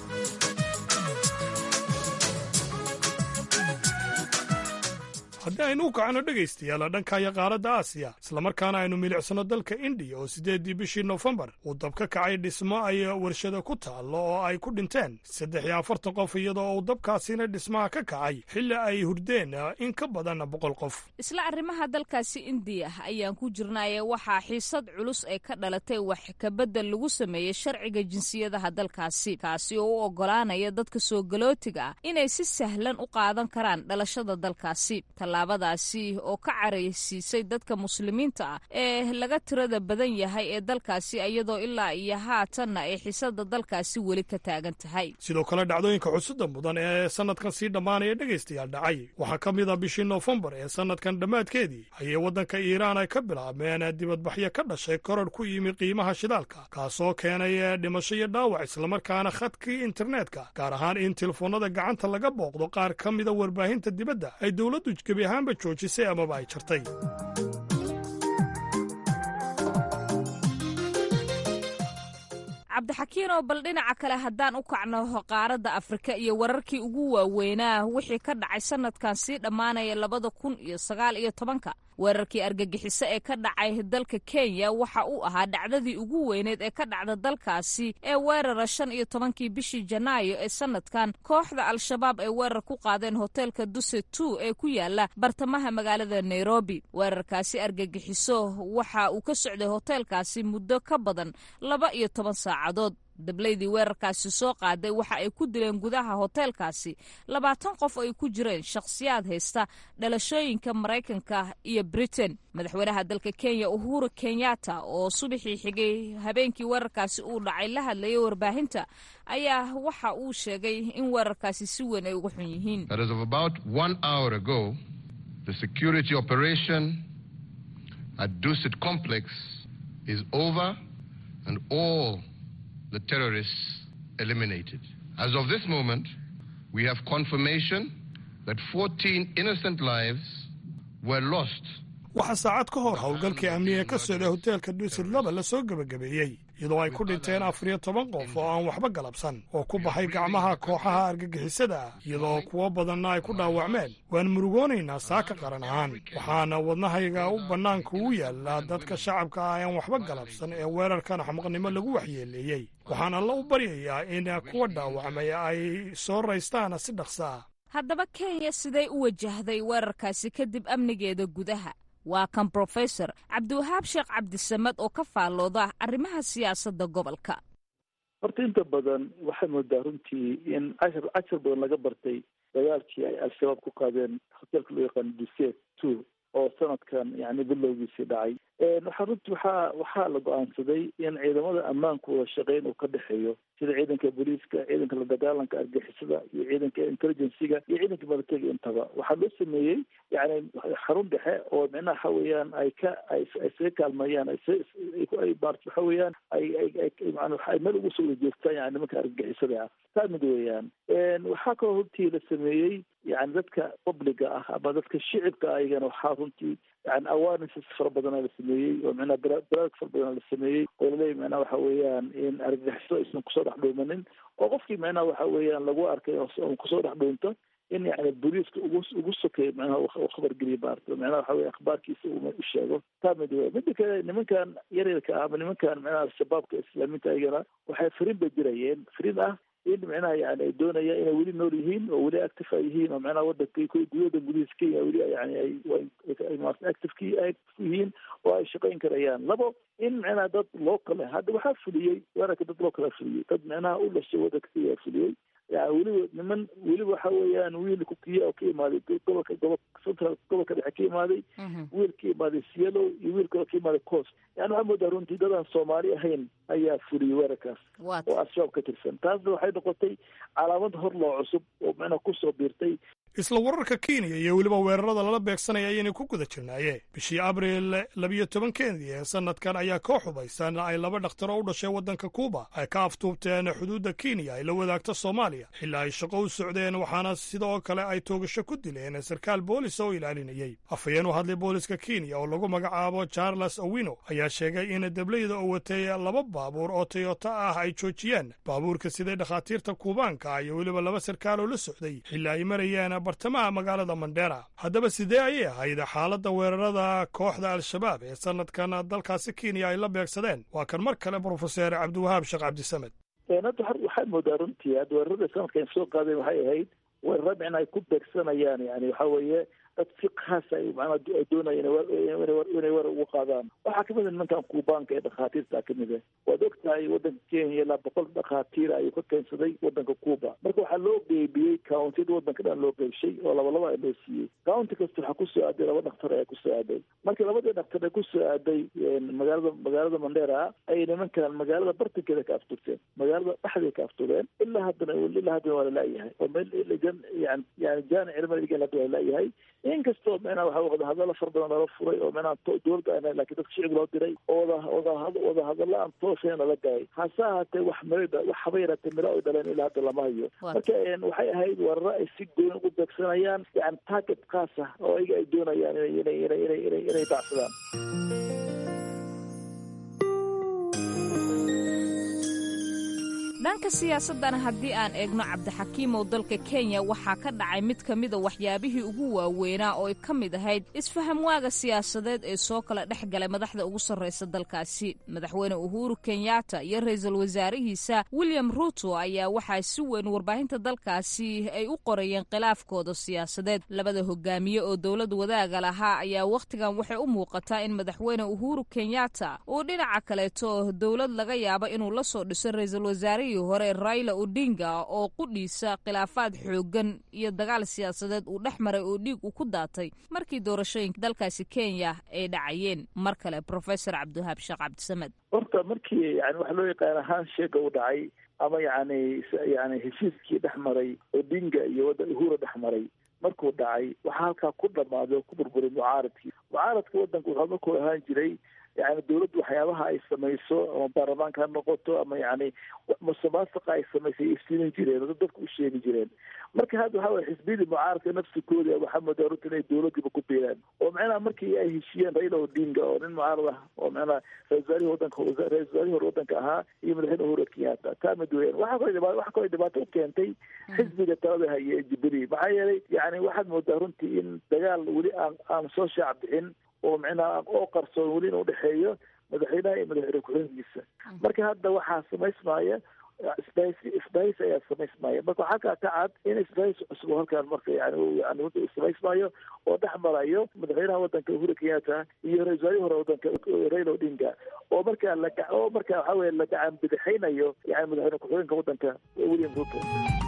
haddii aynu u kacno dhegaystayaal dhankaya qaaradda aasiya islamarkaana aynu milicsano dalka indiya oo siddeeddii bishii nofembar uu dab ka kacay dhismo ay warshada ku taallo oo ay ku dhinteen saddex iyo afartan qof iyadoo uu dabkaasina dhismaha ka kacay xilli ay hurdeen in ka badan boqol qof isla arrimaha dalkaasi indiya ayaan ku jirnaaye waxaa xiisad culus ay ka dhalatay wax kabedel lagu sameeyey sharciga jinsiyadaha dalkaasi kaasi oo u oggolaanaya dadka soo galootiga ah inay si sahlan u qaadan karaan dhalashada dalkaasi tallaabadaasi oo ka caraysiisay dadka muslimiinta ah ee laga tirada badan yahay ee dalkaasi iyadoo ilaa iyo haatanna ay xisada dalkaasi weli ka taagan tahay sidoo kale dhacdooyinka xusuda mudan ee sannadkan sii dhammaanaya dhegaystayaal dhacay waxaa ka mid a bishii noofembar ee sannadkan dhammaadkeedii ayay waddanka iiraan ay ka bilaabmeen dibadbaxyo ka dhashay koror ku yimi qiimaha shidaalka kaasoo keenay dhimasho iyo dhaawac islamarkaana khadkii internetka gaar ahaan in telefoonnada gacanta laga booqdo qaar ka mida warbaahinta dibadda ay dowladdu gebi ahaanba joojisay amaba ay jartay cabdixakiinoo bal dhinaca kale haddaan u kacno qaaradda afrika iyo wararkii ugu waaweynaa wixii ka dhacay sannadkan sii dhammaanaya labada kun iyo sagaal iyo tobanka weerarkii argagixiso ee ka dhacay dalka kenya waxa uu ahaa dhacdadii ugu weyneed ee ka dhacda dalkaasi ee weerara shan iyo tobankii bishii janaayo ee sannadkan kooxda al-shabaab ay weerar ku qaadeen hoteelka duse two ee ku yaala bartamaha magaalada nairobi weerarkaasi argagixiso waxa uu ka socday hoteelkaasi muddo ka badan laba iyo toban saacadood dablaydii weerarkaasi soo qaaday waxa ay ku dileen gudaha hoteelkaasi labaatan qof oo ay ku jireen shakhsiyaad haysta dhalashooyinka maraykanka iyo britain madaxweynaha dalka kenya uhuru kenyatta oo subaxii xigay habeenkii weerarkaasi uu dhacay la hadlayay warbaahinta ayaa waxa uu sheegay in weerarkaasi si weyn ay uga xun yihiin the terrorists eliminated. As of this moment, we have confirmation that 14 innocent lives were lost. waxaa saacad ka hor howlgalkii amniga ka socday hoteelka duusid laba la soo gebagabeeyey iyadoo ay ku dhinteen afar iyo toban qof oo aan waxba galabsan oo ku baxay gacmaha kooxaha argagixisada ah iyadoo kuwo badanna ay ku dhaawacmeen waan murugoonaynaa saaka qaran ahaan waxaana wadnahayga u bannaanka ugu yaallaa dadka shacabka ah aan waxba galabsan ee weerarkan xamaqnimo lagu waxyeeleeyey waxaan alla u baryayaa in kuwa dhaawacmay ay soo raystaan si dhaqso ah haddaba kenya siday u wajahday weerarkaasi kadib amnigeeda gudaha waa kan brofesor cabdiwahaab sheekh cabdisamad oo ka faallooda arrimaha siyaasadda gobolka horta inta badan waxay moodaa runtii in cashar cashar badan laga bartay dagaalkii ay al-shabaab ku qaadeen hoteelka loo yaqaano duset two oo sanadkan yani bilowgiisii dhacay waxaa runtii waxaa waxaa la go-aansaday in ciidamada ammaanku wada shaqeyn uu ka dhexeeyo sida ciidanka booliiska ciidanka la dagaalanka argixisada iyo ciidanka intelligenciga iyo ciidanka militariga intaba waxaa loo sameeyey yani xarun dhexe oo micnaha waxa weeyaan ay ka ay isaga kaalmeeyaan ay marat waxa weeyaan ay ay man ay meel ugu soo wada joogtaan yani nimanka argixisada ah taa mid weeyaan waxaa kaloo runtii la sameeyey yani dadka publiga ah ama dadka shicibka ah iyagana waxaa runtii yani awarenesses fara badana la sameeyey oo micnaha baraarug fara badana la sameeyey oo laleeyahy micnaha waxa weeyaan in argagixiso aysan kusoo dhex dhuumanin oo qofkii micnaha waxa weeyaan lagu arkay on kusoo dhex dhuunto in yani booliiska ugu ugu sokeeyo macnaha u khabargeliyo maarata macnaha waxa weye akhbaarkiisa uu u sheego taa mid wey mida kale nimankan yaryarka ah ama nimankan macnaha al-shabaabka islaamiinta ayagana waxay fariin bay dirayeen fariin ah in macnaha yani ay doonayaan inay weli nool yihiin oo weli active ay yihiin oo macnaha wadanka gudahoda gudihiisa kenya weli yani ay active active yihiin oo ay shaqayn karayaan labo in macnaha dad local ah hadda waxaa fuliyey weerarka dad local fuliyey dad macnaha u dhashay wadanka kenya fuliyey yani weliba niman weliba waxa weeyaan wiil kukiya oo ka imaaday gobolka gobo central gobolka dhexe ka imaaday wiil ka imaaday cielo iyo wiil kaloo ka imaaday coast yani waxaa moodaa runtii dadaan soomaali ahayn ayaa fuliyey weerarkaas oo al-shabaab ka tirsan taasna waxay noqotay calaamad hor loo cusub oo macnaha kusoo biirtay isla wararka kenya iyo weliba weerarada lala beegsanaya ayayna ku guda jirnaaye bishii abriil labiyo tobankeedii ee sanadkan ayaa koo xubaysan ay laba dhakhtaro u dhashay waddanka kuuba ay ka aftuubteen xuduudda kenya ay la wadaagto soomaaliya xilaa ay shaqo u socdeen waxaana sidoo kale ay toogasho ku dileen sarkaal boolis oo ilaalinayey afhayeen u hadlay booliska kenya oo lagu magacaabo charles owino ayaa sheegay in dableyda oo watay laba baabuur oo toyota ah ay joojiyeen baabuurka siday dhakhaatiirta kuubaanka iyo weliba laba sarkaal oo la socday xilaa ay marayeen bartamaha magaalada mandheera haddaba sidee ayay ahayd xaaladda weerarada kooxda al-shabaab ee sanadkan dalkaasi kenya ay la beegsadeen waa kan mar kale brofeser cabdiwahaab sheekh cabdisamed hadda waxaa moodaa runtii hadda weerarada sanadkan soo qaadeen waxay ahayd weerara micna ay ku beegsanayaan yani waxa weeye dad si khaasa ay macnaa doonayeen inay weerar ugu qaadaan waxaa kamid a nimankan kuubaanka ee dhakhaatiirta kamid ah waad og tahay waddanka kenya ilaa boqol dhakhaatiir ayuu ka keensaday waddanka cuuba marka waxaa loo qeybiyey countiyada waddanka dhan loo qeybshay oo laba laba loo siiyey county kasta waxaa kusoo aaday laba dhaktar ayaa kusoo aaday markii labadii dhaktar ee kusoo aaday magaalada magaalada mandheera ay nimankan magaalada bartankeeda ka aftugteen magaalada dhexdeeda ka aftugeen ilaa haddana ilaa haddana waa lalaayahay oo meel yani yani jaani cilmadigan hadda waa lalayahay inkastoo micnaha waxa wadahadalo far badan lala furay oo micnaha dowladda aan lakin dadka shicib loo diray oo wada wada wadahadalo aan tooshayn lala gaay hase ahaatee wax miro wax haba yaraatee miro ay dhaleen ilaa hadda lama hayo marka waxay ahayd weeraro ay si gooni ugu beegsanayaan yani target khaas ah oo ayaga ay doonayaan inay inay inay inay inay dacsadaan dhanka siyaasaddana haddii aan eegno cabdixakiimow dalka kenya waxaa ka dhacay mid ka mida waxyaabihii ugu waaweynaa oo ay ka mid ahayd isfaham waaga siyaasadeed ee soo kala dhex galay madaxda ugu sarraysa dalkaasi madaxweyne uhuru kenyatta iyo ra-iisul wasaarihiisa william ruto ayaa waxaa si weyn warbaahinta dalkaasi ay u qorayeen khilaafkooda siyaasadeed labada hogaamiye oo dowlad wadaaga lahaa ayaa wakhtigan waxay u muuqataa in madaxweyne uhuru kenyatta uu dhinaca kaleeto dowlad laga yaabo inuu la soo dhiso ra-iisul wasaarihii hore raila odinga oo qudhiisa khilaafaad xoogan iyo dagaal siyaasadeed uu dhex maray oo dhiig uu ku daatay markii doorashooyinka dalkaasi kenya ay dhacayeen mar kale profesor cabdiwahaab sheekh cabdisamed horta markii yani waxa loo yaqaan ahaan sheega u dhacay ama yani yani heshiiskii dhex maray odinga iyo uhura dhex maray markuu dhacay waxaa halkaa ku dhamaaday oo ku burburay mucaaradkii mucaaradka waddanka wuxuu markuu ahaan jiray yani dawladdu waxyaabaha ay samayso ama baarlamaanka ha noqoto ama yani musuqmaasuqa ay samaysay ay siinin jireen oo dadka u sheegi jireen marka hadda waxa weye xisbiyadii mucaaradka nafsikooda waxaa moodaa runta inay dawladdiiba ku biiraan oo macnaha markii ay heshiiyeen raila odinga oo nin mucaarad ah oo macnaha ra-isul wasaarihii wadanka ra-isul wasaarihii hore wadanka ahaa iyo madaxweyne uhuru kenyatta taa mid weeyaan waxaa kaloo dhibaato waxaa kaloo dhibaato u keentay xisbiga talada haya ee jubilee maxaa yeelay yani waxaad moodaa runtii in dagaal weli aan aan soo shaac bixin oo micnaha oo qarsoon weli in udhexeeyo madaxweynaha iyo madaxweyne ku-xigeenkiisa marka hadda waxaa samaysmaya isbahaysi isbahaysi ayaa samaysmaya marka waxaa kaa ka cad in isbahaysi cusub oo halkaan marka yani yani samaysmayo oo dhex marayo madaxweynaha wadanka uhuru kenyatta iyo ra-isul wasaarihii hore wadanka raila odinga oo markaa la oo markaa waxa weye la gacan bidixaynayo yani madaxweyne ku-xigeenka wadanka william ruto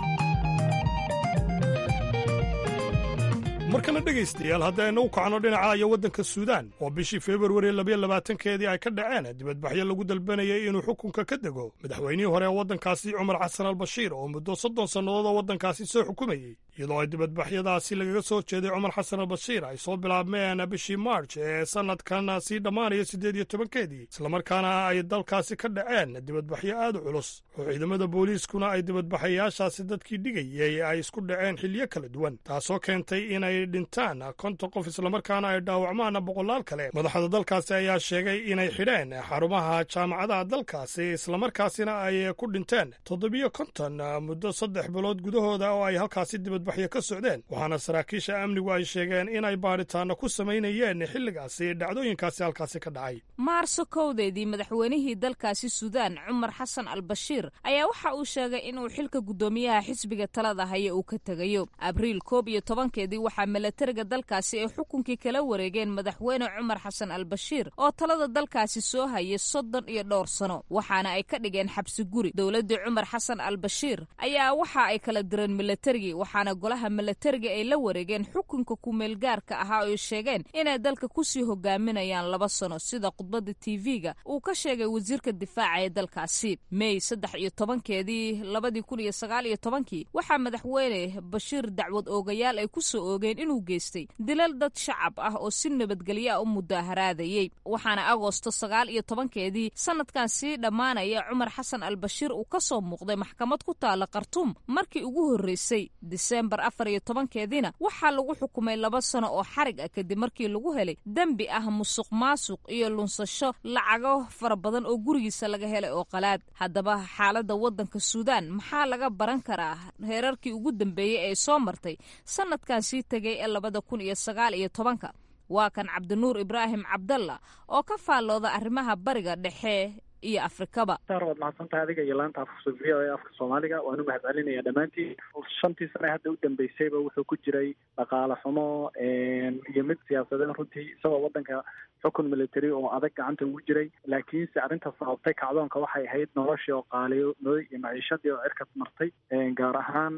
markana dhegaystayaal haddaynu u kacno dhinaca iyo waddanka suudaan oo bishii februari labayo labaatankeedii ay ka dhaceen dibadbaxyo lagu dalbanayay inuu xukunka ka dego madaxweynihii hore ee waddankaasi cumar xasan al bashiir oo muddo soddon sannadood oo waddankaasi soo xukumayey iyadoo ay dibadbaxyadaasi lagaga soo jeeday cumar xasan al bashiir ay soo bilaabmeen bishii march ee sannadkan sii dhammaanaya siddeed iyo tobankeedii islamarkaana ay dalkaasi ka dhaceen dibadbaxyo aad u culus oo ciidamada booliiskuna ay dibadbaxayaashaasi dadkii dhigayay ay isku dhaceen xilyo kala duwan taasoo keentay inay dhintaan konton qof islamarkaana ay dhaawacmaan boqolaal kale madaxda dalkaasi ayaa sheegay inay xidheen xarumaha jaamacadaha dalkaasi islamarkaasina ay ku dhinteen toddobiyo konton muddo saddex bilood gudahooda oo ay halkaasi dibadbax dibadbaxyo ka socdeen waxaana saraakiisha amnigu ay sheegeen inay baadhitaano ku samaynayeen xilligaasi dhacdooyinkaasi halkaasi ka dhacay maarso kowdeedii madaxweynihii dalkaasi suudaan cumar xasan al bashiir ayaa waxa uu sheegay inuu xilka guddoomiyaha xisbiga talada haya uu ka tegayo abriil koob iyo tobankeedii waxaa milatariga dalkaasi ay xukunkii kala wareegeen madaxweyne cumar xasan al bashiir oo talada dalkaasi soo hayay soddon iyo dhowr sano waxaana ay ka dhigeen xabsi guri dowladdii cumar xasan al bashiir ayaa waxa ay kala direen milatarigii waxaana golaha milatariga ay la wareegeen xukunka kumeelgaarka ahaa oo ay sheegeen inay dalka kusii hogaaminayaan laba sano sida khudbadda tv-ga uu ka sheegay wasiirka difaaca ee dalkaasi mey saddex iyo tobankeedii labadii kun iyo sagaal iyo tobankii waxaa madaxweyne bashiir dacwad oogayaal ay ku soo oogeen inuu geystay dilal dad shacab ah oo si nabadgelyo ah u mudaaharaadayey waxaana agoosto sagaal iyo tobankeedii sanadkan sii dhammaanaya cumar xasan al bashiir uu ka soo muuqday maxkamad ku taala khartuum markii ugu horreysay diseembar afar iyo tobankeediina waxaa lagu xukumay laba sano oo xarig ah kadib markii lagu helay dembi ah musuq maasuq iyo lunsasho lacago fara badan oo gurigiisa laga helay oo qalaad haddaba xaaladda waddanka suudaan maxaa laga baran karaa heerarkii ugu dambeeyey ee soo martay sanadkan sii tegay ee labada kun iyo sagaal iyo tobanka waa kan cabdinuur ibraahim cabdalla oo ka faallooda arrimaha bariga dhexe iyo afrikaba saar waad mahadsantahay adiga iyo laanta afka v o e afka soomaaliga waanu mahad celinaya dhammaantiin shantii sane hadda u dambeysayba wuxuu ku jiray dhaqaale xumo iyo mid siyaasadeed runtii isagoo waddanka xukun military oo adag gacanta ugu jiray laakiinse arrinta sababtay kacdoonka waxay ahayd noloshii oo qaaliyooday iyo maciishadii oo cirkas martay gaar ahaan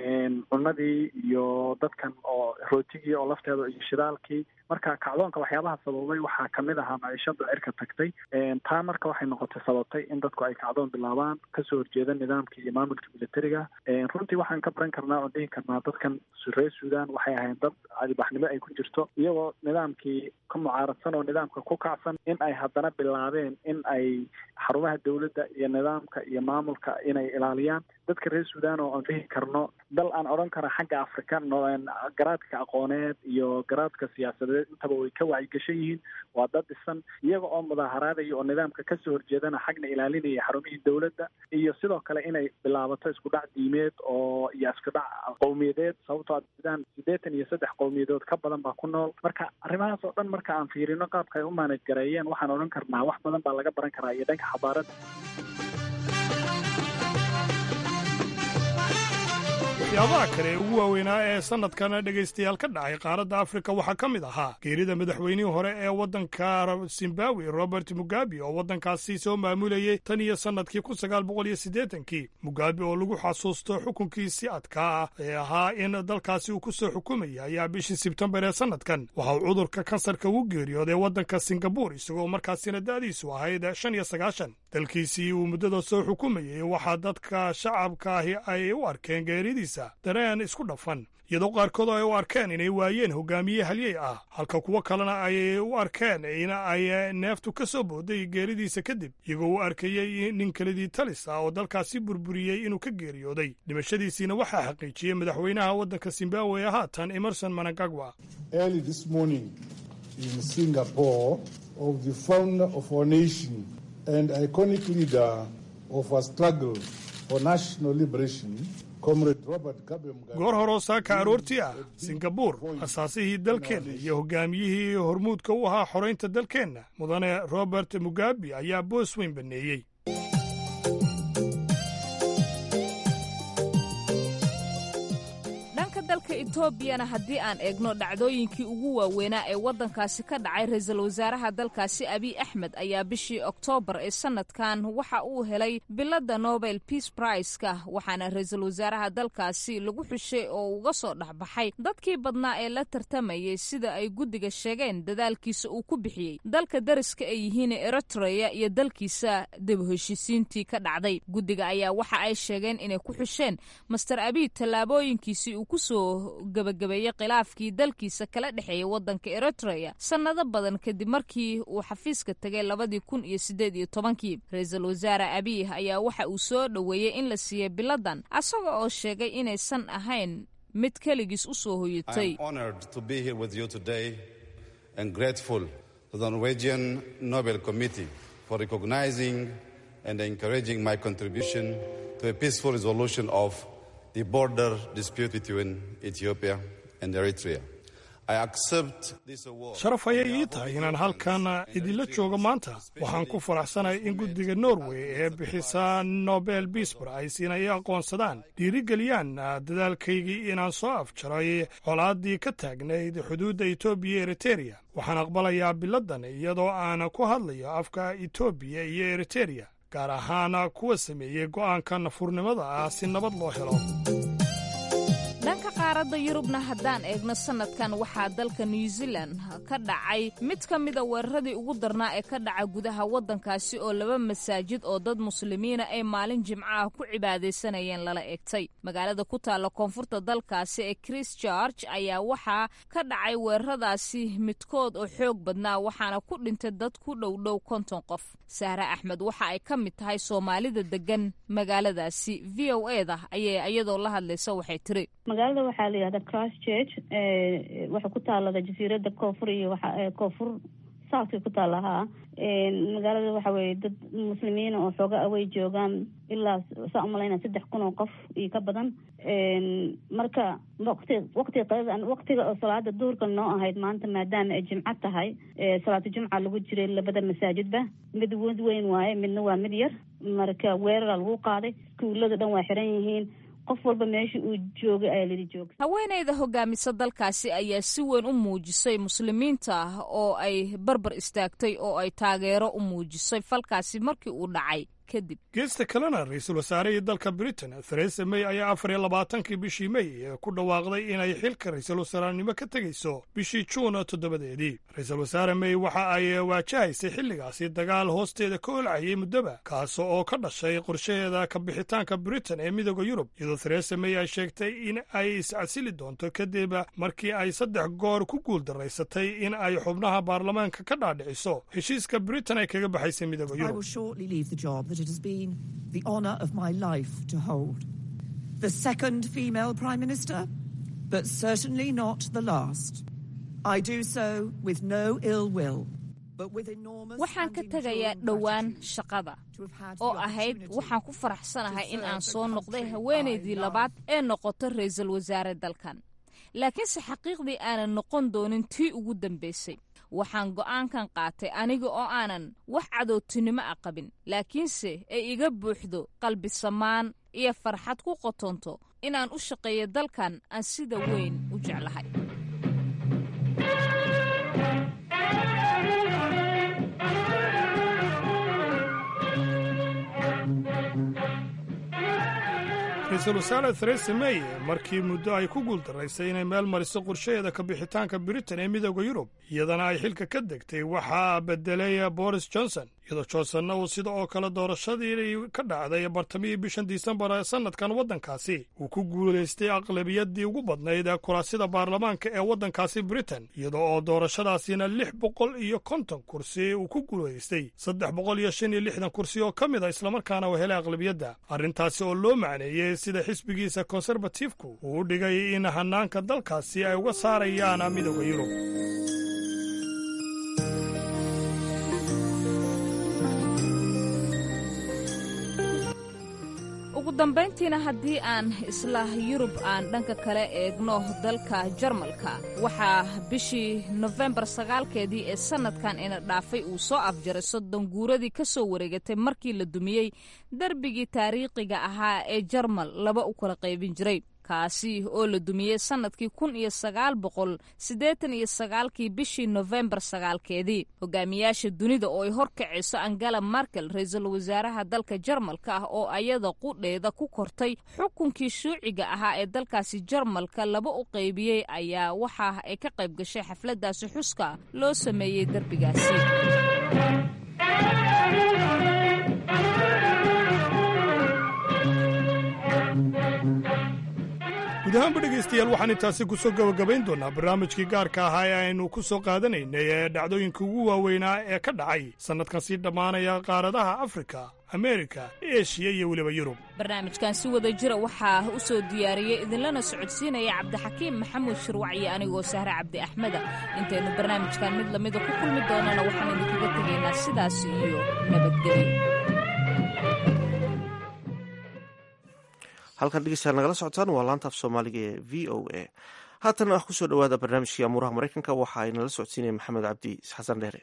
cunadii iyo dadkan oo rootigii oo lafteeda iyo shidaalkii marka kacdoonka waxyaabaha sababay waxaa kamid ahaa maciishada cirka tagtay taa marka waxay noqotay sababtay in dadku ay kacdoon bilaabaan kasoo horjeeda nidaamkii iyo maamulka militariga runtii waxaan ka baran karnaa oo dhihi karnaa dadkan reer sudan waxay ahayn dad albaxnimo ay ku jirto iyagoo nidaamkii ka mucaaradsan oo nidaamka ku kacsan in ay haddana bilaabeen in ay xarumaha dowladda iyo nidaamka iyo maamulka inay ilaaliyaan dadka reer sudan oo aan dhihi karno dal aan odhan kara xagga afrika garaadka aqooneed iyo garaadka siyaasadeed intaba way ka wacyigashan yihiin waa dad dhisan iyaga oo mudaaharaadaya oo nidaamka kasoo horjeedana xagna ilaalinaya xarumihii dowladda iyo sidoo kale inay bilaabato isku dhac diimeed oo iyo isku dhac qowmiyadeed sababtoo sudan siddeetan iyo saddex qowmiyadood ka badan baa ku nool marka arrimahaas oo dhan marka aan fiirino qaabka ay u maanaj gareeyeen waxaan odhan karnaa wax badan baa laga baran karaa iyo dhanka xabaaradda waxyaabaha kale ee ugu waaweynaa ee sanadkan dhegaystayaal ka dhacay qaaradda afrika waxaa ka mid ahaa geerida madaxweynihii hore ee waddanka zimbabwe robert mugabe oo waddankaasi soo maamulayey tan iyo sannadkii kun sagaal boqol iyo siddeetankii mugabe oo lagu xasuusto xukunkiisi adkaa ah ee ahaa in dalkaasi uu ku soo xukumayay ayaa bishii sebtembar ee sannadkan waxa uu cudurka kansarka ugu geeriyooday waddanka singabur isagoo markaasina da'diisu ahayd shan iyo sagaashan dalkiisii uu muddada soo xukumayey waxaa dadka shacabka ahi ay u arkeen geeridiisa dareen isku dhafan iyadoo qaarkood ay u arkeen inay waayeen hogaamiye halyey ah halka kuwo kalena ay u arkeen in ay neeftu ka soo booday geeridiisa kadib iyagoo u arkayey nin kelidii talis ah oo dalkaasi burburiyey inuu ka geeriyooday dhimashadiisiina waxaa xaqiijiyey madaxweynaha waddanka zimbabwe ee haatan emerson manangagwa and iconic leader of a struggle for national liberation goor horoo saaka aroortii ah singabuur asaasihii dalkeenna iyo hogaamiyihii hormuudka u ahaa xoraynta dalkeenna mudane robert mugabe ayaa boos weyn baneeyey dalka etoobiyana haddii aan eegno dhacdooyinkii ugu waaweynaa ee waddankaasi ka dhacay ra-iisul wasaaraha dalkaasi abiy axmed ayaa bishii oktoobar ee sanadkan waxa uu helay biladda nobel peace briska waxaana ra-iisul wasaaraha dalkaasi lagu xushay oo uga soo dhexbaxay dadkii badnaa ee la tartamayay sida ay guddiga sheegeen dadaalkiisa uu ku bixiyey dalka dariska ay yihiin eritreya iyo dalkiisa dib heshiisiintii ka dhacday guddiga ayaa waxa ay sheegeen inay ku xusheen master abiy tallaabooyinkiisii uu kusoo gabagabeeyey khilaafkii dalkiisa kala dhexeeyay waddanka eritreya sannado badan kadib markii uu xafiiska tegay labadii kun iyo siddeed iyo tobankii ra-iisul wasaare abiy ayaa waxa uu soo dhoweeyey in la siiyey biladan asaga oo sheegay inaysan ahayn mid keligiis u soo hoyatay for recognizing and encouraging my contribution to a peaceful resolution of the border dispute between Ethiopia and Eritrea. I accept this award. sharaf ayay ii tahay inaan halkan idinla joogo maanta waxaan ku faraxsanahay in guddiga norway ee bixisa nobel biis prize inay aqoonsadaan dhiirigeliyaan dadaalkaygii inaan soo afjaray colaaddii ka taagnayd xuduudda etoobiya eritereya waxaan aqbalayaa biladdan iyadoo aan ku hadlayo afka etoobiya iyo eritereya gaar ahaan kuwa sameeyey go'aanka nafurnimada ah si nabad loo helo dhanka qaaradda yurubna haddaan eegno sannadkan waxaa dalka new zealan ka dhacay mid ka mida weeraradii ugu darnaa ee ka dhaca gudaha waddankaasi oo laba masaajid oo dad muslimiina ay maalin jimco ah ku cibaadaysanayeen lala egtay magaalada ku taalla koonfurta dalkaasi ee christchurch ayaa waxaa ka dhacay weeraradaasi midkood oo xoog badnaa waxaana ku dhintay dad ku dhowdhow konton qof sahre axmed waxa ay ka mid tahay soomaalida deggan magaaladaasi v o eda ayay iyadoo la hadlaysa waxay tiri magaalada waxaa la yihahda christchurch waxay ku taalada jasiirada koonfur iyo waa koonfur southka ku taala haa magaalada waxa weye dad muslimiina oo xooga away joogaan ilaa saa umalayna saddex kun oo qof iyo ka badan marka waqti waqtiga qadada waqtiga oo salaada duhurka noo ahayd maanta maadaama ay jimco tahay salaatu jumca lagu jiray labada masaajidba mid wad weyn waaye midna waa mid yar marka weerara lagu qaaday iskuulada dhan waa xiran yihiin qof walba meesha uu joogay ayaa lidi jooga haweenayda hogaamisa dalkaasi ayaa si weyn u muujisay muslimiinta ah oo ay barbar istaagtay oo ay taageero u muujisay falkaasi markii uu dhacay kadib geesta kalena ra-iisul wasaarihii dalka britain theresa may ayaa afar iyo labaatankii bishii may ku dhawaaqday inay xilka ra-iisul wasaarenimo ka tegayso bishii juun toddobadeedii ra-iisul wasaare may waxa ay waajahaysay xilligaasi dagaal hoosteeda ka olcayay muddoba kaas oo ka dhashay qorshaheeda ka bixitaanka britain ee midooda yurub iyadoo theresa may ay sheegtay in ay iscasili doonto kadib markii ay saddex goor ku guuldaraysatay in ay xubnaha baarlamaanka ka dhaadhiciso heshiiska britain ay kaga baxaysay midooda yurub that it has been the honour of my life to hold. The second female Prime Minister, but certainly not the last. I do so with no ill will. waxaan ka tegayaa dhowaan shaqada oo ahayd waxaan ku faraxsanahay in aan soo noqday haweenaydii labaad ee noqoto ra-iisul wasaare dalkan laakiinse xaqiiqdii aanan noqon doonin tii ugu dambaysay waxaan go'aankan qaatay aniga oo aanan wax cadowtinimo a qabin laakiinse ay iga buuxdo qalbi samaan iyo farxad ku qotonto inaan u shaqeeyo dalkan aan sida weyn u jeclahay ra-iisul wasaare theresa may markii muddo ay ku guuldaraysay inay meel mariso qorshaheeda ka bixitaanka britain ee midooda yurub iyadana ay xilka ka degtay waxaa bedelay boris johnson iyadoo johnsonna uu sida oo kale doorashadii ka dhacday bartamihii bishan disembar ee sannadkan waddankaasi uu ku guulaystay aqlabiyadii ugu badnayd ee kuraasida baarlamaanka ee waddankaasi britain iyadoo oo doorashadaasina lix boqol iyo konton kursi uu ku guulaystay saddex boqol iyo shan iyo lixdan kursi oo ka mid a islamarkaana uu helay aqlabiyadda arrintaasi oo loo macneeyey sida xisbigiisa konserbatifku uu u dhigay in hanaanka dalkaasi ay uga saarayaan midooda yurub ugu dambayntiina haddii aan isla yurub aan dhanka kale eegno dalka jarmalka waxaa bishii nofembar sagaalkeedii ee sannadkan ina dhaafay uu soo afjaray soddon guuradii ka soo wareegatay markii la dumiyey darbigii taariikhiga ahaa ee jarmal laba u kala qaybin jiray kaasi oo la dumiyey sannadkii kun iyo sagaal boqol siddeetan iyo sagaalkii bishii nofembar sagaalkeedii hogaamiyaasha dunida oo ay horkacayso angela markel ra-iisul wasaaraha dalka jarmalka ah oo ayada qudheeda ku kortay xukunkii shuuciga ahaa ee dalkaasi jarmalka laba u qaybiyey ayaa waxa ay ka qayb gashay xafladaasi xuska loo sameeyey derbigaasi guud ahaanba dhegaystayaal waxaan intaasi ku soo gebagabayn doonnaa barnaamijkii gaarka ahaa ee aynu ku soo qaadanaynay ee dhacdooyinka ugu waaweynaa ee ka dhacay sannadkan sii dhammaanaya qaaradaha afrika ameerika eshiya iyo weliba yurub barnaamijkan si wada jira waxaa u soo diyaariyey idinlana socodsiinaya cabdixakiim maxamuud shirwac iyo anigoo sahre cabdi axmeda intaynu barnaamijkan mid lamida ku kulmi doonana waxaan idinkaga tegaynaa sidaas iyo nabadgelyo halkan dhegeystayaal nagala socotaan waa laanta af soomaaliga ee v o a haatan ah kusoo dhawaada barnaamijkii amuuraha maraykanka waxa ay nala socodsiinaya maxamed cabdi xasan dheere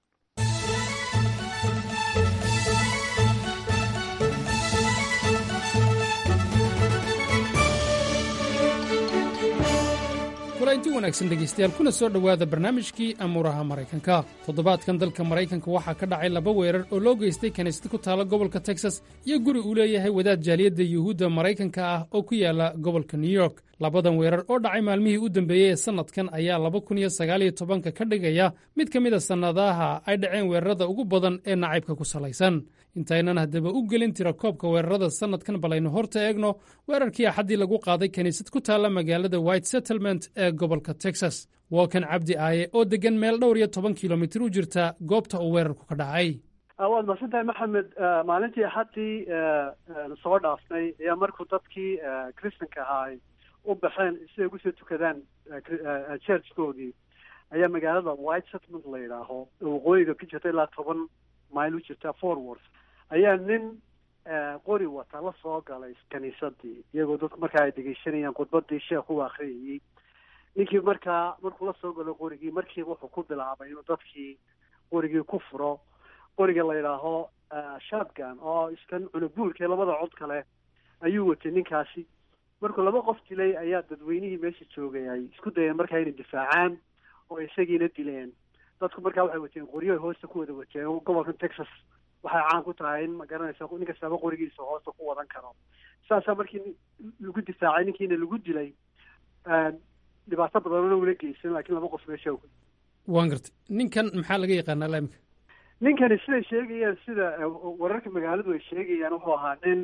kulanti wanaagsan dhegaystayaal kuna soo dhowaada barnaamijkii amuuraha maraykanka toddobaadkan dalka maraykanka waxaa ka dhacay laba weerar oo loo geystay kaniisad ku taala gobolka texas iyo guri uu leeyahay wadaad jaaliyadda yuhuudda maraykanka ah oo ku yaala gobolka new york labadan weerar oo dhacay maalmihii u dambeeyey ee sannadkan ayaa laba kun iyo sagaaliyo tobanka ka dhigaya mid ka mid a sannadaha ay dhaceen weerarada ugu badan ee nacaybka ku salaysan intaynan haddaba u gelin tira koobka weerarada sannadkan balaynu horta eegno weerarkii axaddii lagu qaaday kiniisad ku taalla magaalada white settlement ee gobolka texas waa kan cabdi aaye oo deggan meel dhowr iyo toban kilomitir u jirta goobta uu weerarku ka dhacay waad mahadsantahay maxamed maalintii axaddii soo dhaafnay ayaa markuu dadkii kristanka ahaa ay u baxeen siday ugu soo tukadaan churchkoodii ayaa magaalada white settlement la yidhaaho waqooyiga ka jirta ilaa toban mile u jirta forward ayaa nin qori wata la soo galay kaniisadii iyagoo dadku markaa ay dhegeysanayaan khudbadii sheekh u akriyayey ninkii markaa markuu la soo galo qorigii markiiba wuxuu ku bilaabay inuu dadkii qorigii ku furo qoriga la yidhaaho shotgun oo iskan cunubuulka labada cod kale ayuu watay ninkaasi markuu laba qof dilay ayaa dadweynihii meesha joogay ay isku dayeen markaa inay difaacaan oo isagiina dileen dadku markaa waxay wateen qoryo ay hoosta ku wada wateen gobolkan texas waxay caan ku tahay in ma garanaysa nin kastaaba qorigiisa hoosta ku wadan karo saasaa markii lagu difaacay ninkiina lagu dilay dhibaato badanna ula geysan laakiin laba qof meesha waan gartay ninkan maxaa laga yaqaanaa laamika ninkani siday sheegayaan sida wararka magaaladu ay sheegayaan wuxuu ahaa nin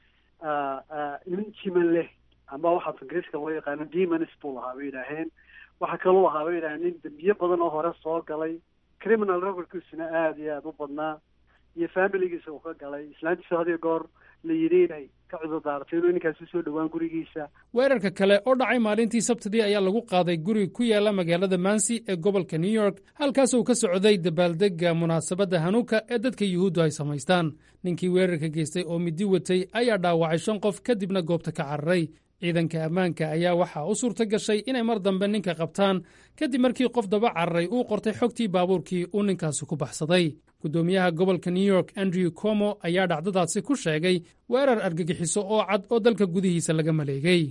nin jiman leh ama waxaa ingiriiska loo yaqaano demons buu ahaa bay yidhaaheen waxaa kaluu ahaa bay yidhaheen nin dembiye badan oo hore soo galay criminal recordkiisuna aada iyo aada u badnaa iyo familigiisa uu ka galay islaantiisa hadiyo goor la yidhi inay ka cudurdaaratay inuu ninkaasi soo dhowaan gurigiisa weerarka kale oo dhacay maalintii sabtidii ayaa lagu qaaday guri ku yaala magaalada mansi ee gobolka new york halkaas uu ka socday dabaaldegga munaasabadda hanuuka ee dadka yuhuuddu ay samaystaan ninkii weerarka geystay oo midi watay ayaa dhaawacay shan qof kadibna goobta ka cararay ciidanka ammaanka ayaa waxaa u suurta gashay inay mar dambe ninka qabtaan kadib markii qof daba cararay uu qortay xogtii baabuurkii uu ninkaasi ku baxsaday guddoomiyaha gobolka new york andrew como ayaa dhacdadaasi ku sheegay weerar argagixiso oo cad oo dalka gudihiisa laga maleegay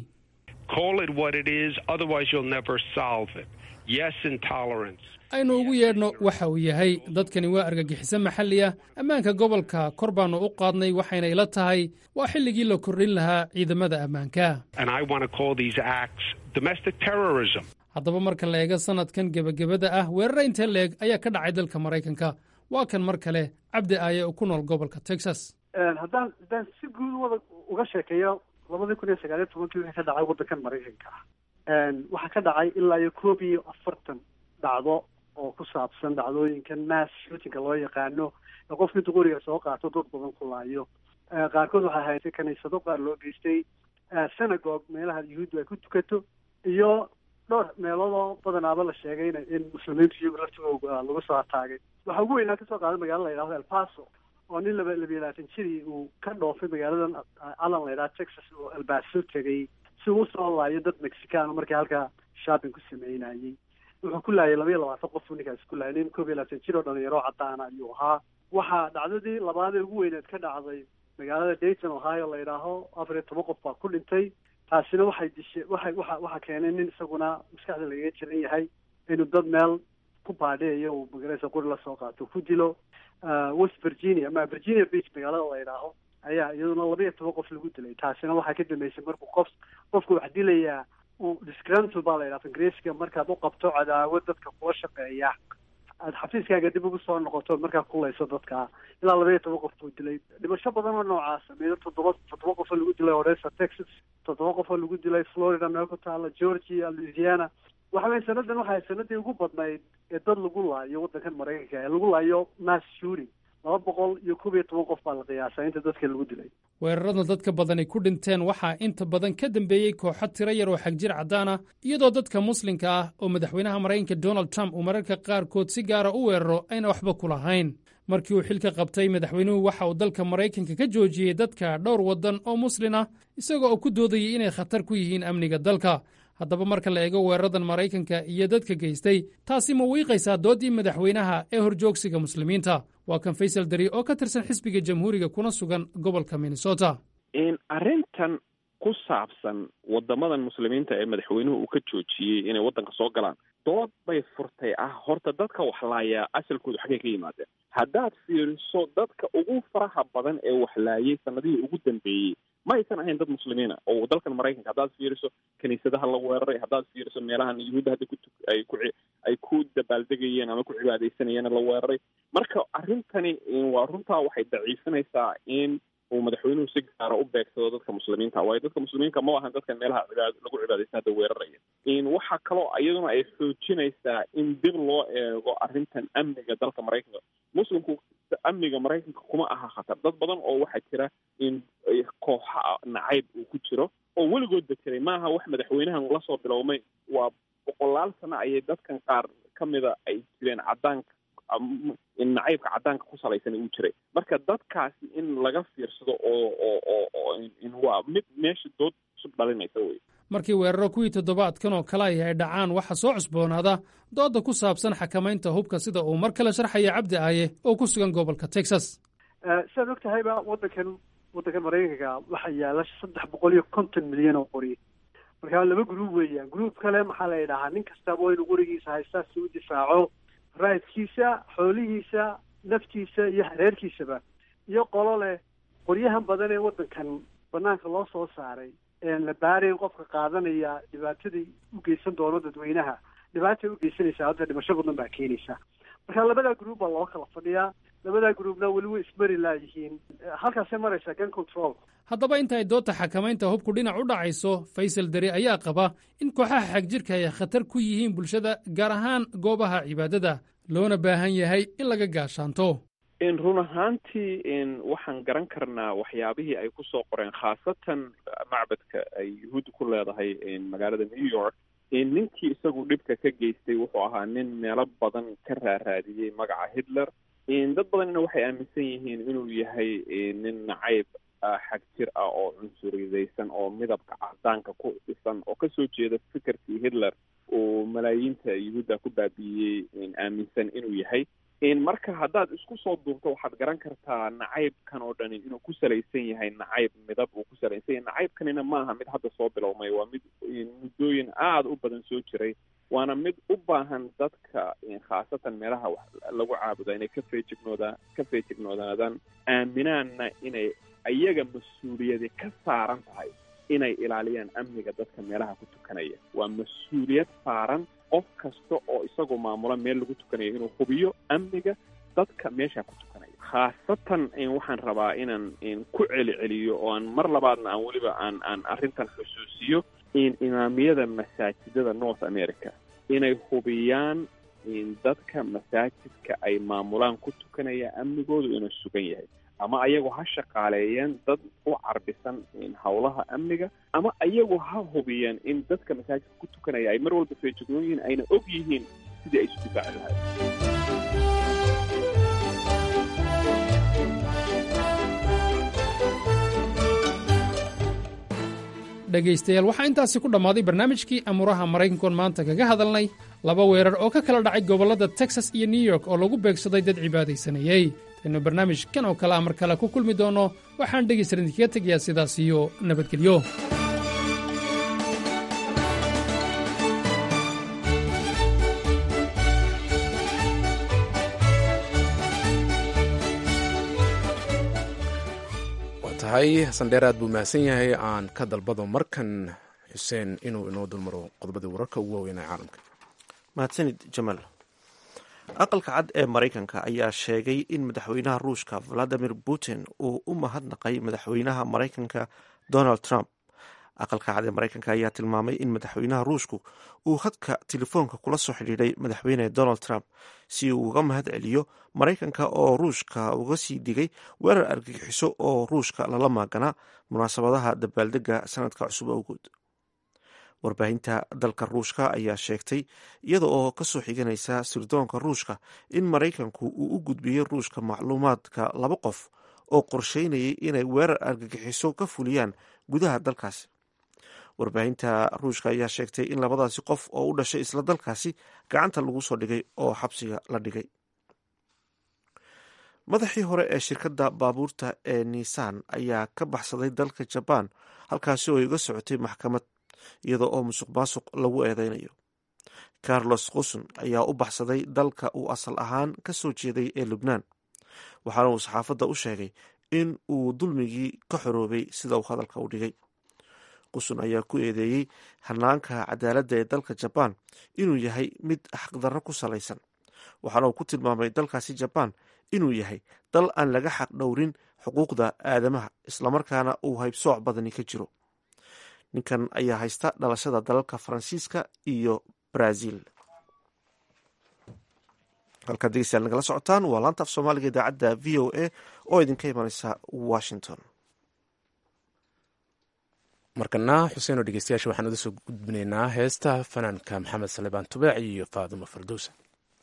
aynu ugu yeedhno waxa uu yahay dadkani waa argagixiso maxalli ah ammaanka gobolka kor baannu u qaadnay waxayna ila tahay waa xilligii la kordhin lahaa ciidamada ammaanka haddaba marka la eego sannadkan gebagabada ah weerara intee leeg ayaa ka dhacay dalka maraykanka waa kan mar kale cabdi aaye oo ku nool gobolka texas haddaan haddaan si guud wada uga sheekeeyo labadii kun iyo sagaaliyo tobankii wixii ka dhacay waddankan maraykanka ah waxaa ka dhacay ilaa iyo koob iyo afartan dhacdo oo ku saabsan dhacdooyinkan mass shootinga loo yaqaano ee qofka intuu qoriga soo qaato dad badan ku laayo qaarkood waxay haysay kaniisado qaar loo geystay synagogue meelaha yuhuuddu ay ku tukato iyo dhowr meeloodoo badanaaba la sheegay in muslimiintu iyagu laftigooda lagu soo hataagay waxaa ugu weynaa kasoo qaaday magaalada la yidhahdo el paso oo nin laba labiyo labaatan jirii uu ka dhoofay magaaladan allan la yidhaha texas oo elbaso tegay si uu usoo laayo dad mexican markii halkaa shopping ku sameynayay wuxuu ku laayay laba iyo labaatan qof buu ninkaasi ku laayay nin koob iyo labaatan jir oo dhalinyaro cadaana ayuu ahaa waxaa dhacdadii labaadee ugu weyneed ka dhacday magaalada dayton ohio la yidhaaho afar iyo toban qof baa ku dhintay taasina waxay dishe waxay waxa waxaa keenay nin isaguna maskaxda lagaga jiran yahay inuu dad meel ku baadheeyo uu magaraysa qori lasoo qaato ku dilo west virginia ama virginia beach magaalada la yidhaaho ayaa iyaduna laba iyo toban qof lagu dilay taasina waxaa ka dambeysay markuu qof qofku wax dilayaa uu disgrantle baa la yidhaha ingiriiska markaad u qabto cadaawad dadka kula shaqeeya aad xafiiskaaga dib ugu soo noqoto markaa kulayso dadka ilaa laba iyo toban qof buu dilay dhimasho badan oo noocaasa meelo toddoba toddoba qof oo lagu dilay odessa texas toddoba qof oo lagu dilay florida meel ku taala georgia louisiana waxa weye sanadan waxay sanadii ugu badnayd ee dad lagu laayo waddankan maraykanka ee lagu laayo mass shooting laba boqol iyo koob iyo toban qof baa la qiyaasaa inta dadka lagu dilay weerarada dadka badani ku dhinteen waxaa inta badan ka dambeeyey kooxo tiro yar oo xagjir caddaan ah iyadoo dadka muslimka ah oo madaxweynaha maraykanka donald trump uu mararka qaarkood si gaara u weeraro ayna waxba ku lahayn markii uu xilka qabtay madaxweynuhu waxa uu dalka maraykanka ka joojiyey dadka dhowr waddan oo muslin ah isagoo oo ku doodayay inay khatar ku yihiin amniga dalka haddaba marka la eego weeraradan maraykanka iyo dadka geystay taasi ma wiiqaysaa dooddii madaxweynaha ee horjoogsiga muslimiinta waa kan faysal dari oo ka tirsan xisbiga jamhuuriga kuna sugan gobolka minnesota arrintan ku saabsan wadamadan muslimiinta ee madaxweynuhu uu ka joojiyey inay waddanka soo galaan dood bay furtay ah horta dadka waxlaaya asalkoodu xaggay ka yimaadeen haddaad fiiriso dadka ugu faraha badan ee waxlaayay sanadihii ugu dambeeyey ma aysan ahayn dad muslimiina oo dalkan maraykanka haddaad fiiriso kiniisadaha la weeraray haddaad fiiriso meelahan yuhuudda hadda kutu ay ku ay ku dabaaldegayeen ama ku cibaadaysanayeen la weeraray marka arrintani waa runtaa waxay daciifinaysaa in uu madaxweynuhu si gaara u beegsado dadka muslimiinta waayo dadka muslimiinka ma ahan dadkan meelaha cibaad lagu cibaadaysta hadda weeraraya waxaa kaloo iyaduna ay xoojinaysaa in dib loo eego arrintan amniga dalka maraykanka muslimku amniga maraykanka kuma aha khatar dad badan oo waxaa jira in kooxa nacayb uu ku jiro oo weligoodba jiray maaha wax madaxweynahan lasoo bilowmay waa boqolaal sano ayay dadkan qaar ka mida ay jireen caddaanka in nacaybka caddaanka ku salaysan uu jiray marka dadkaasi in laga fiirsado oo oo oo oo in waa mid meesha dood cusub dhalinaysa wey markii weeraro kuwii toddobaadkan oo kale ay ay dhacaan waxaa soo cusboonaada doodda ku saabsan xakamaynta hubka sida uu mar kale sharxaya cabdi aaye oo ku sugan gobolka texas siaad og tahayba waddankan waddankan maraykanka waxaa yaala saddex boqol iyo konton milyan oo qori markaa laba gruub weeyaan gruub kale maxaa la yidhahaa nin kastaba waa inuu qorigiisa haystaa si u difaaco raadkiisa xoolihiisa naftiisa iyo hareerkiisaba iyo qolo leh qoryahan badan ee waddankan banaanka loo soo saaray een la baarayn qofka qaadanaya dhibaatadii u geysan doono dadweynaha dhibaatay u geysanaysaa hadda dhimasho badan baa keenaysa marka labadaa gruub baa loo kala fadhiyaa labadaa gruubna weli way ismari laayihiin halkaasay maraysaa gun control haddaba inta ay doodta xakamaynta hubku dhinac u dhacayso faysal deri ayaa qaba in kooxaha xagjirka ay khatar ku yihiin bulshada gaar ahaan goobaha cibaadada loona baahan yahay in laga gaashaanto run ahaantii waxaan garan karnaa waxyaabihii ay ku soo qoreen khaasatan macbadka ay yuhuudda ku leedahay magaalada new york ninkii isagu dhibka ka geystay wuxuu ahaa nin meelo badan ka raaraadiyey magaca hitler dad badanna waxay aaminsan yihiin inuu yahay nin nacayb xag jir ah oo cunsuriyadaysan oo midabka cadaanka ku dhisan oo kasoo jeeda fikirkii hitler uu malaayiinta yuhuudda ku baabi'iyey aaminsan inuu yahay marka haddaad isku soo duubto waxaad garan kartaa nacaybkan oo dhani inuu ku salaysan yahay nacayb midab uu ku salaysan yahay nacaybkanina maaha mid hadda soo bilowmay waa mid muddooyin aada u badan soo jiray waana mid u baahan dadka khaasatan meelaha wax lagu caabuda inay ka feejignoodaan ka feejignoodaadan aaminaanna inay ayaga mas-uuliyadi ka saaran tahay inay ilaaliyaan amniga dadka meelaha ku tukanaya waa mas-uuliyad saaran qof kasta oo isagoo maamula meel lagu tukanayo inuu hubiyo amniga dadka meesha ku tukanaya khaasatan waxaan rabaa inaan ku celiceliyo oo aan mar labaadna aan weliba aan aan arrintan xusuusiyo in imaamiyada masaajidada north america inay hubiyaan dadka masaajidka ay maamulaan ku tukanaya amnigoodu inuu sugan yahay ama ayagu ha shaqaaleeyeen dad u carbisan howlaha amniga ama ayagu ha hubiyeen in dadka masaajidka ku tukanaya ay mar walba feejignoon yihiin ayna og yihiin sidii ay isu difaaci lahayd dhegaystayaal waxaa intaasi ku dhammaaday barnaamijkii amuuraha maraykankoon maanta kaga hadalnay laba weerar oo ka kala dhacay gobollada texas iyo new york oo lagu beegsaday dad cibaadaysanayey taynu barnaamijkan oo kale a mar kale ku kulmi doonno waxaan dhegaystaran idinkaga tegayaa sidaas iyo nabadgelyo waa tahay sandheer aad buu mahadsan yahay aan ka dalbado markan xuseen inuu inoo dulmaro qodobadii wararka ugu waaweynaa caalamka mahadsanid jamaal aqalka cad ee maraykanka ayaa sheegay in madaxweynaha ruushka valadimir putin uu u mahadnaqay madaxweynaha maraykanka donald trump aqalka cad ee maraykanka ayaa tilmaamay in madaxweynaha ruushku uu hadka telefoonka kula soo xidhiidhay madaxweyne donald trump si uu uga mahad celiyo maraykanka oo ruushka uga sii digay weerar argagixiso oo ruushka lala maaganaa munaasabadaha dabaaldega sanadka cusub awgood warbaahinta dalka ruushka ayaa sheegtay iyada oo kasoo xiganaysa sirdoonka ruushka in maraykanku uu u gudbiyey ruushka macluumaadka laba qof oo qorsheynayay inay weerar argagixiso ka fuliyaan gudaha dalkaasi warbaahinta ruushka ayaa sheegtay in labadaasi qof oo u dhashay isla dalkaasi gacanta lagu soo dhigay oo xabsiga la dhigay madaxii hore ee shirkadda baabuurta ee nisan ayaa ka baxsaday dalka jabaan halkaasi oo iga socotay maxkamad iyada oo musuq maasuq lagu eedeynayo carlos quson ayaa u baxsaday dalka uu asal ahaan ka soo jeeday ee lubnaan waxaana uu saxaafadda u sheegay in uu dulmigii ka xoroobay sida uu hadalka u dhigay qusun ayaa ku eedeeyey hanaanka cadaaladda ee dalka jabaan inuu yahay mid xaqdarro ku salaysan waxaana uu ku tilmaamay dalkaasi jabaan inuu yahay dal aan laga xaq dhowrin xuquuqda aadamaha islamarkaana uu haybsooc badani ka jiro ninkan ayaa haysta dhalashada dalalka faransiiska iyo brazil halkaad degeystayaal nagala socotaan waa laanta af soomaaliga idaacadda v o a oo idinka imaneysa washington markana xuseenoo dhegeystayaasha waxaan uda soo gudbinaynaa heesta fanaanka maxamed salebaan tubaac iyo faadimo fardowsa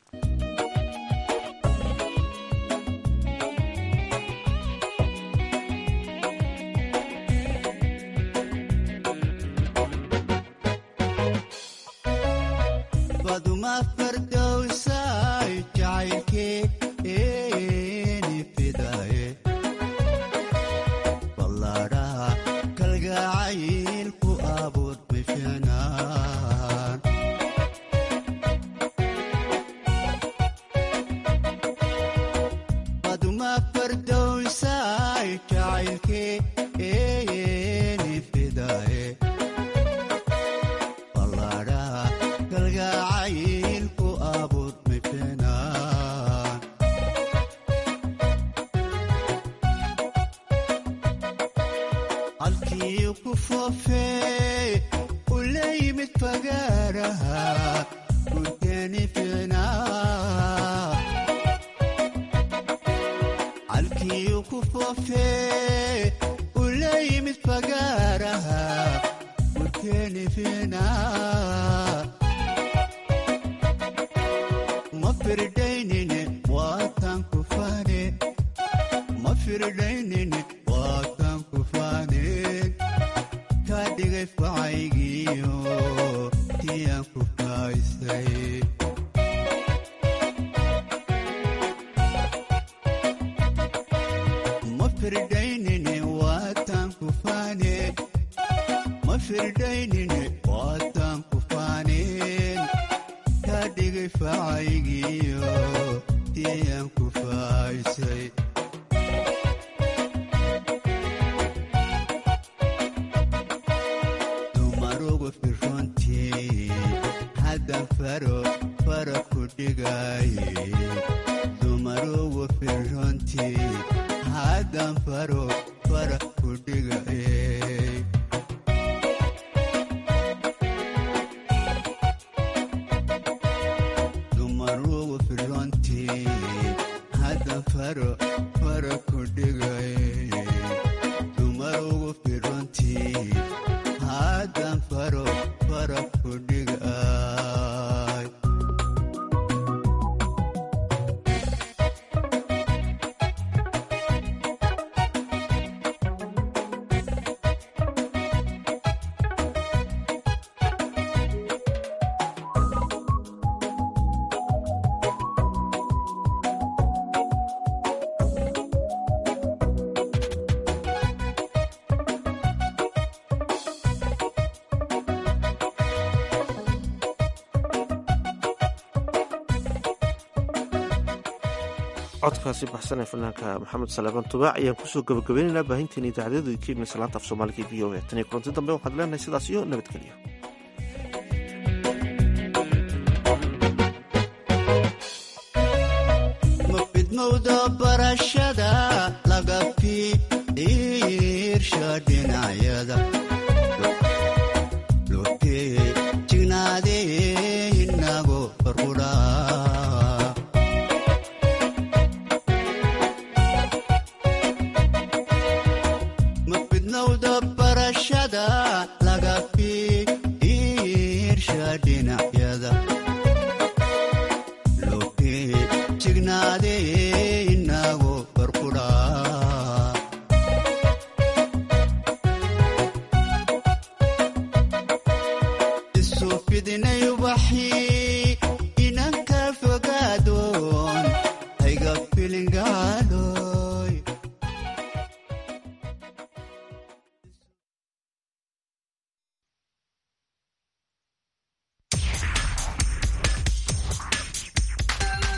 codkaasi baxsan ee fanaanka maxamed salebaan tubaac ayaan kusoo gabagabaynaynaa baahinteena idaacadyadu idinka salaanta af soomaaliga v o a tan iyo kulanti dambe waxaad leenahay sidaas iyo nabadgelyo mafidmowda barashada laga fiirsha dhinacyada lotee jignaadee inago farqudhaa mafidnowda barashada laga fiirsha jignaade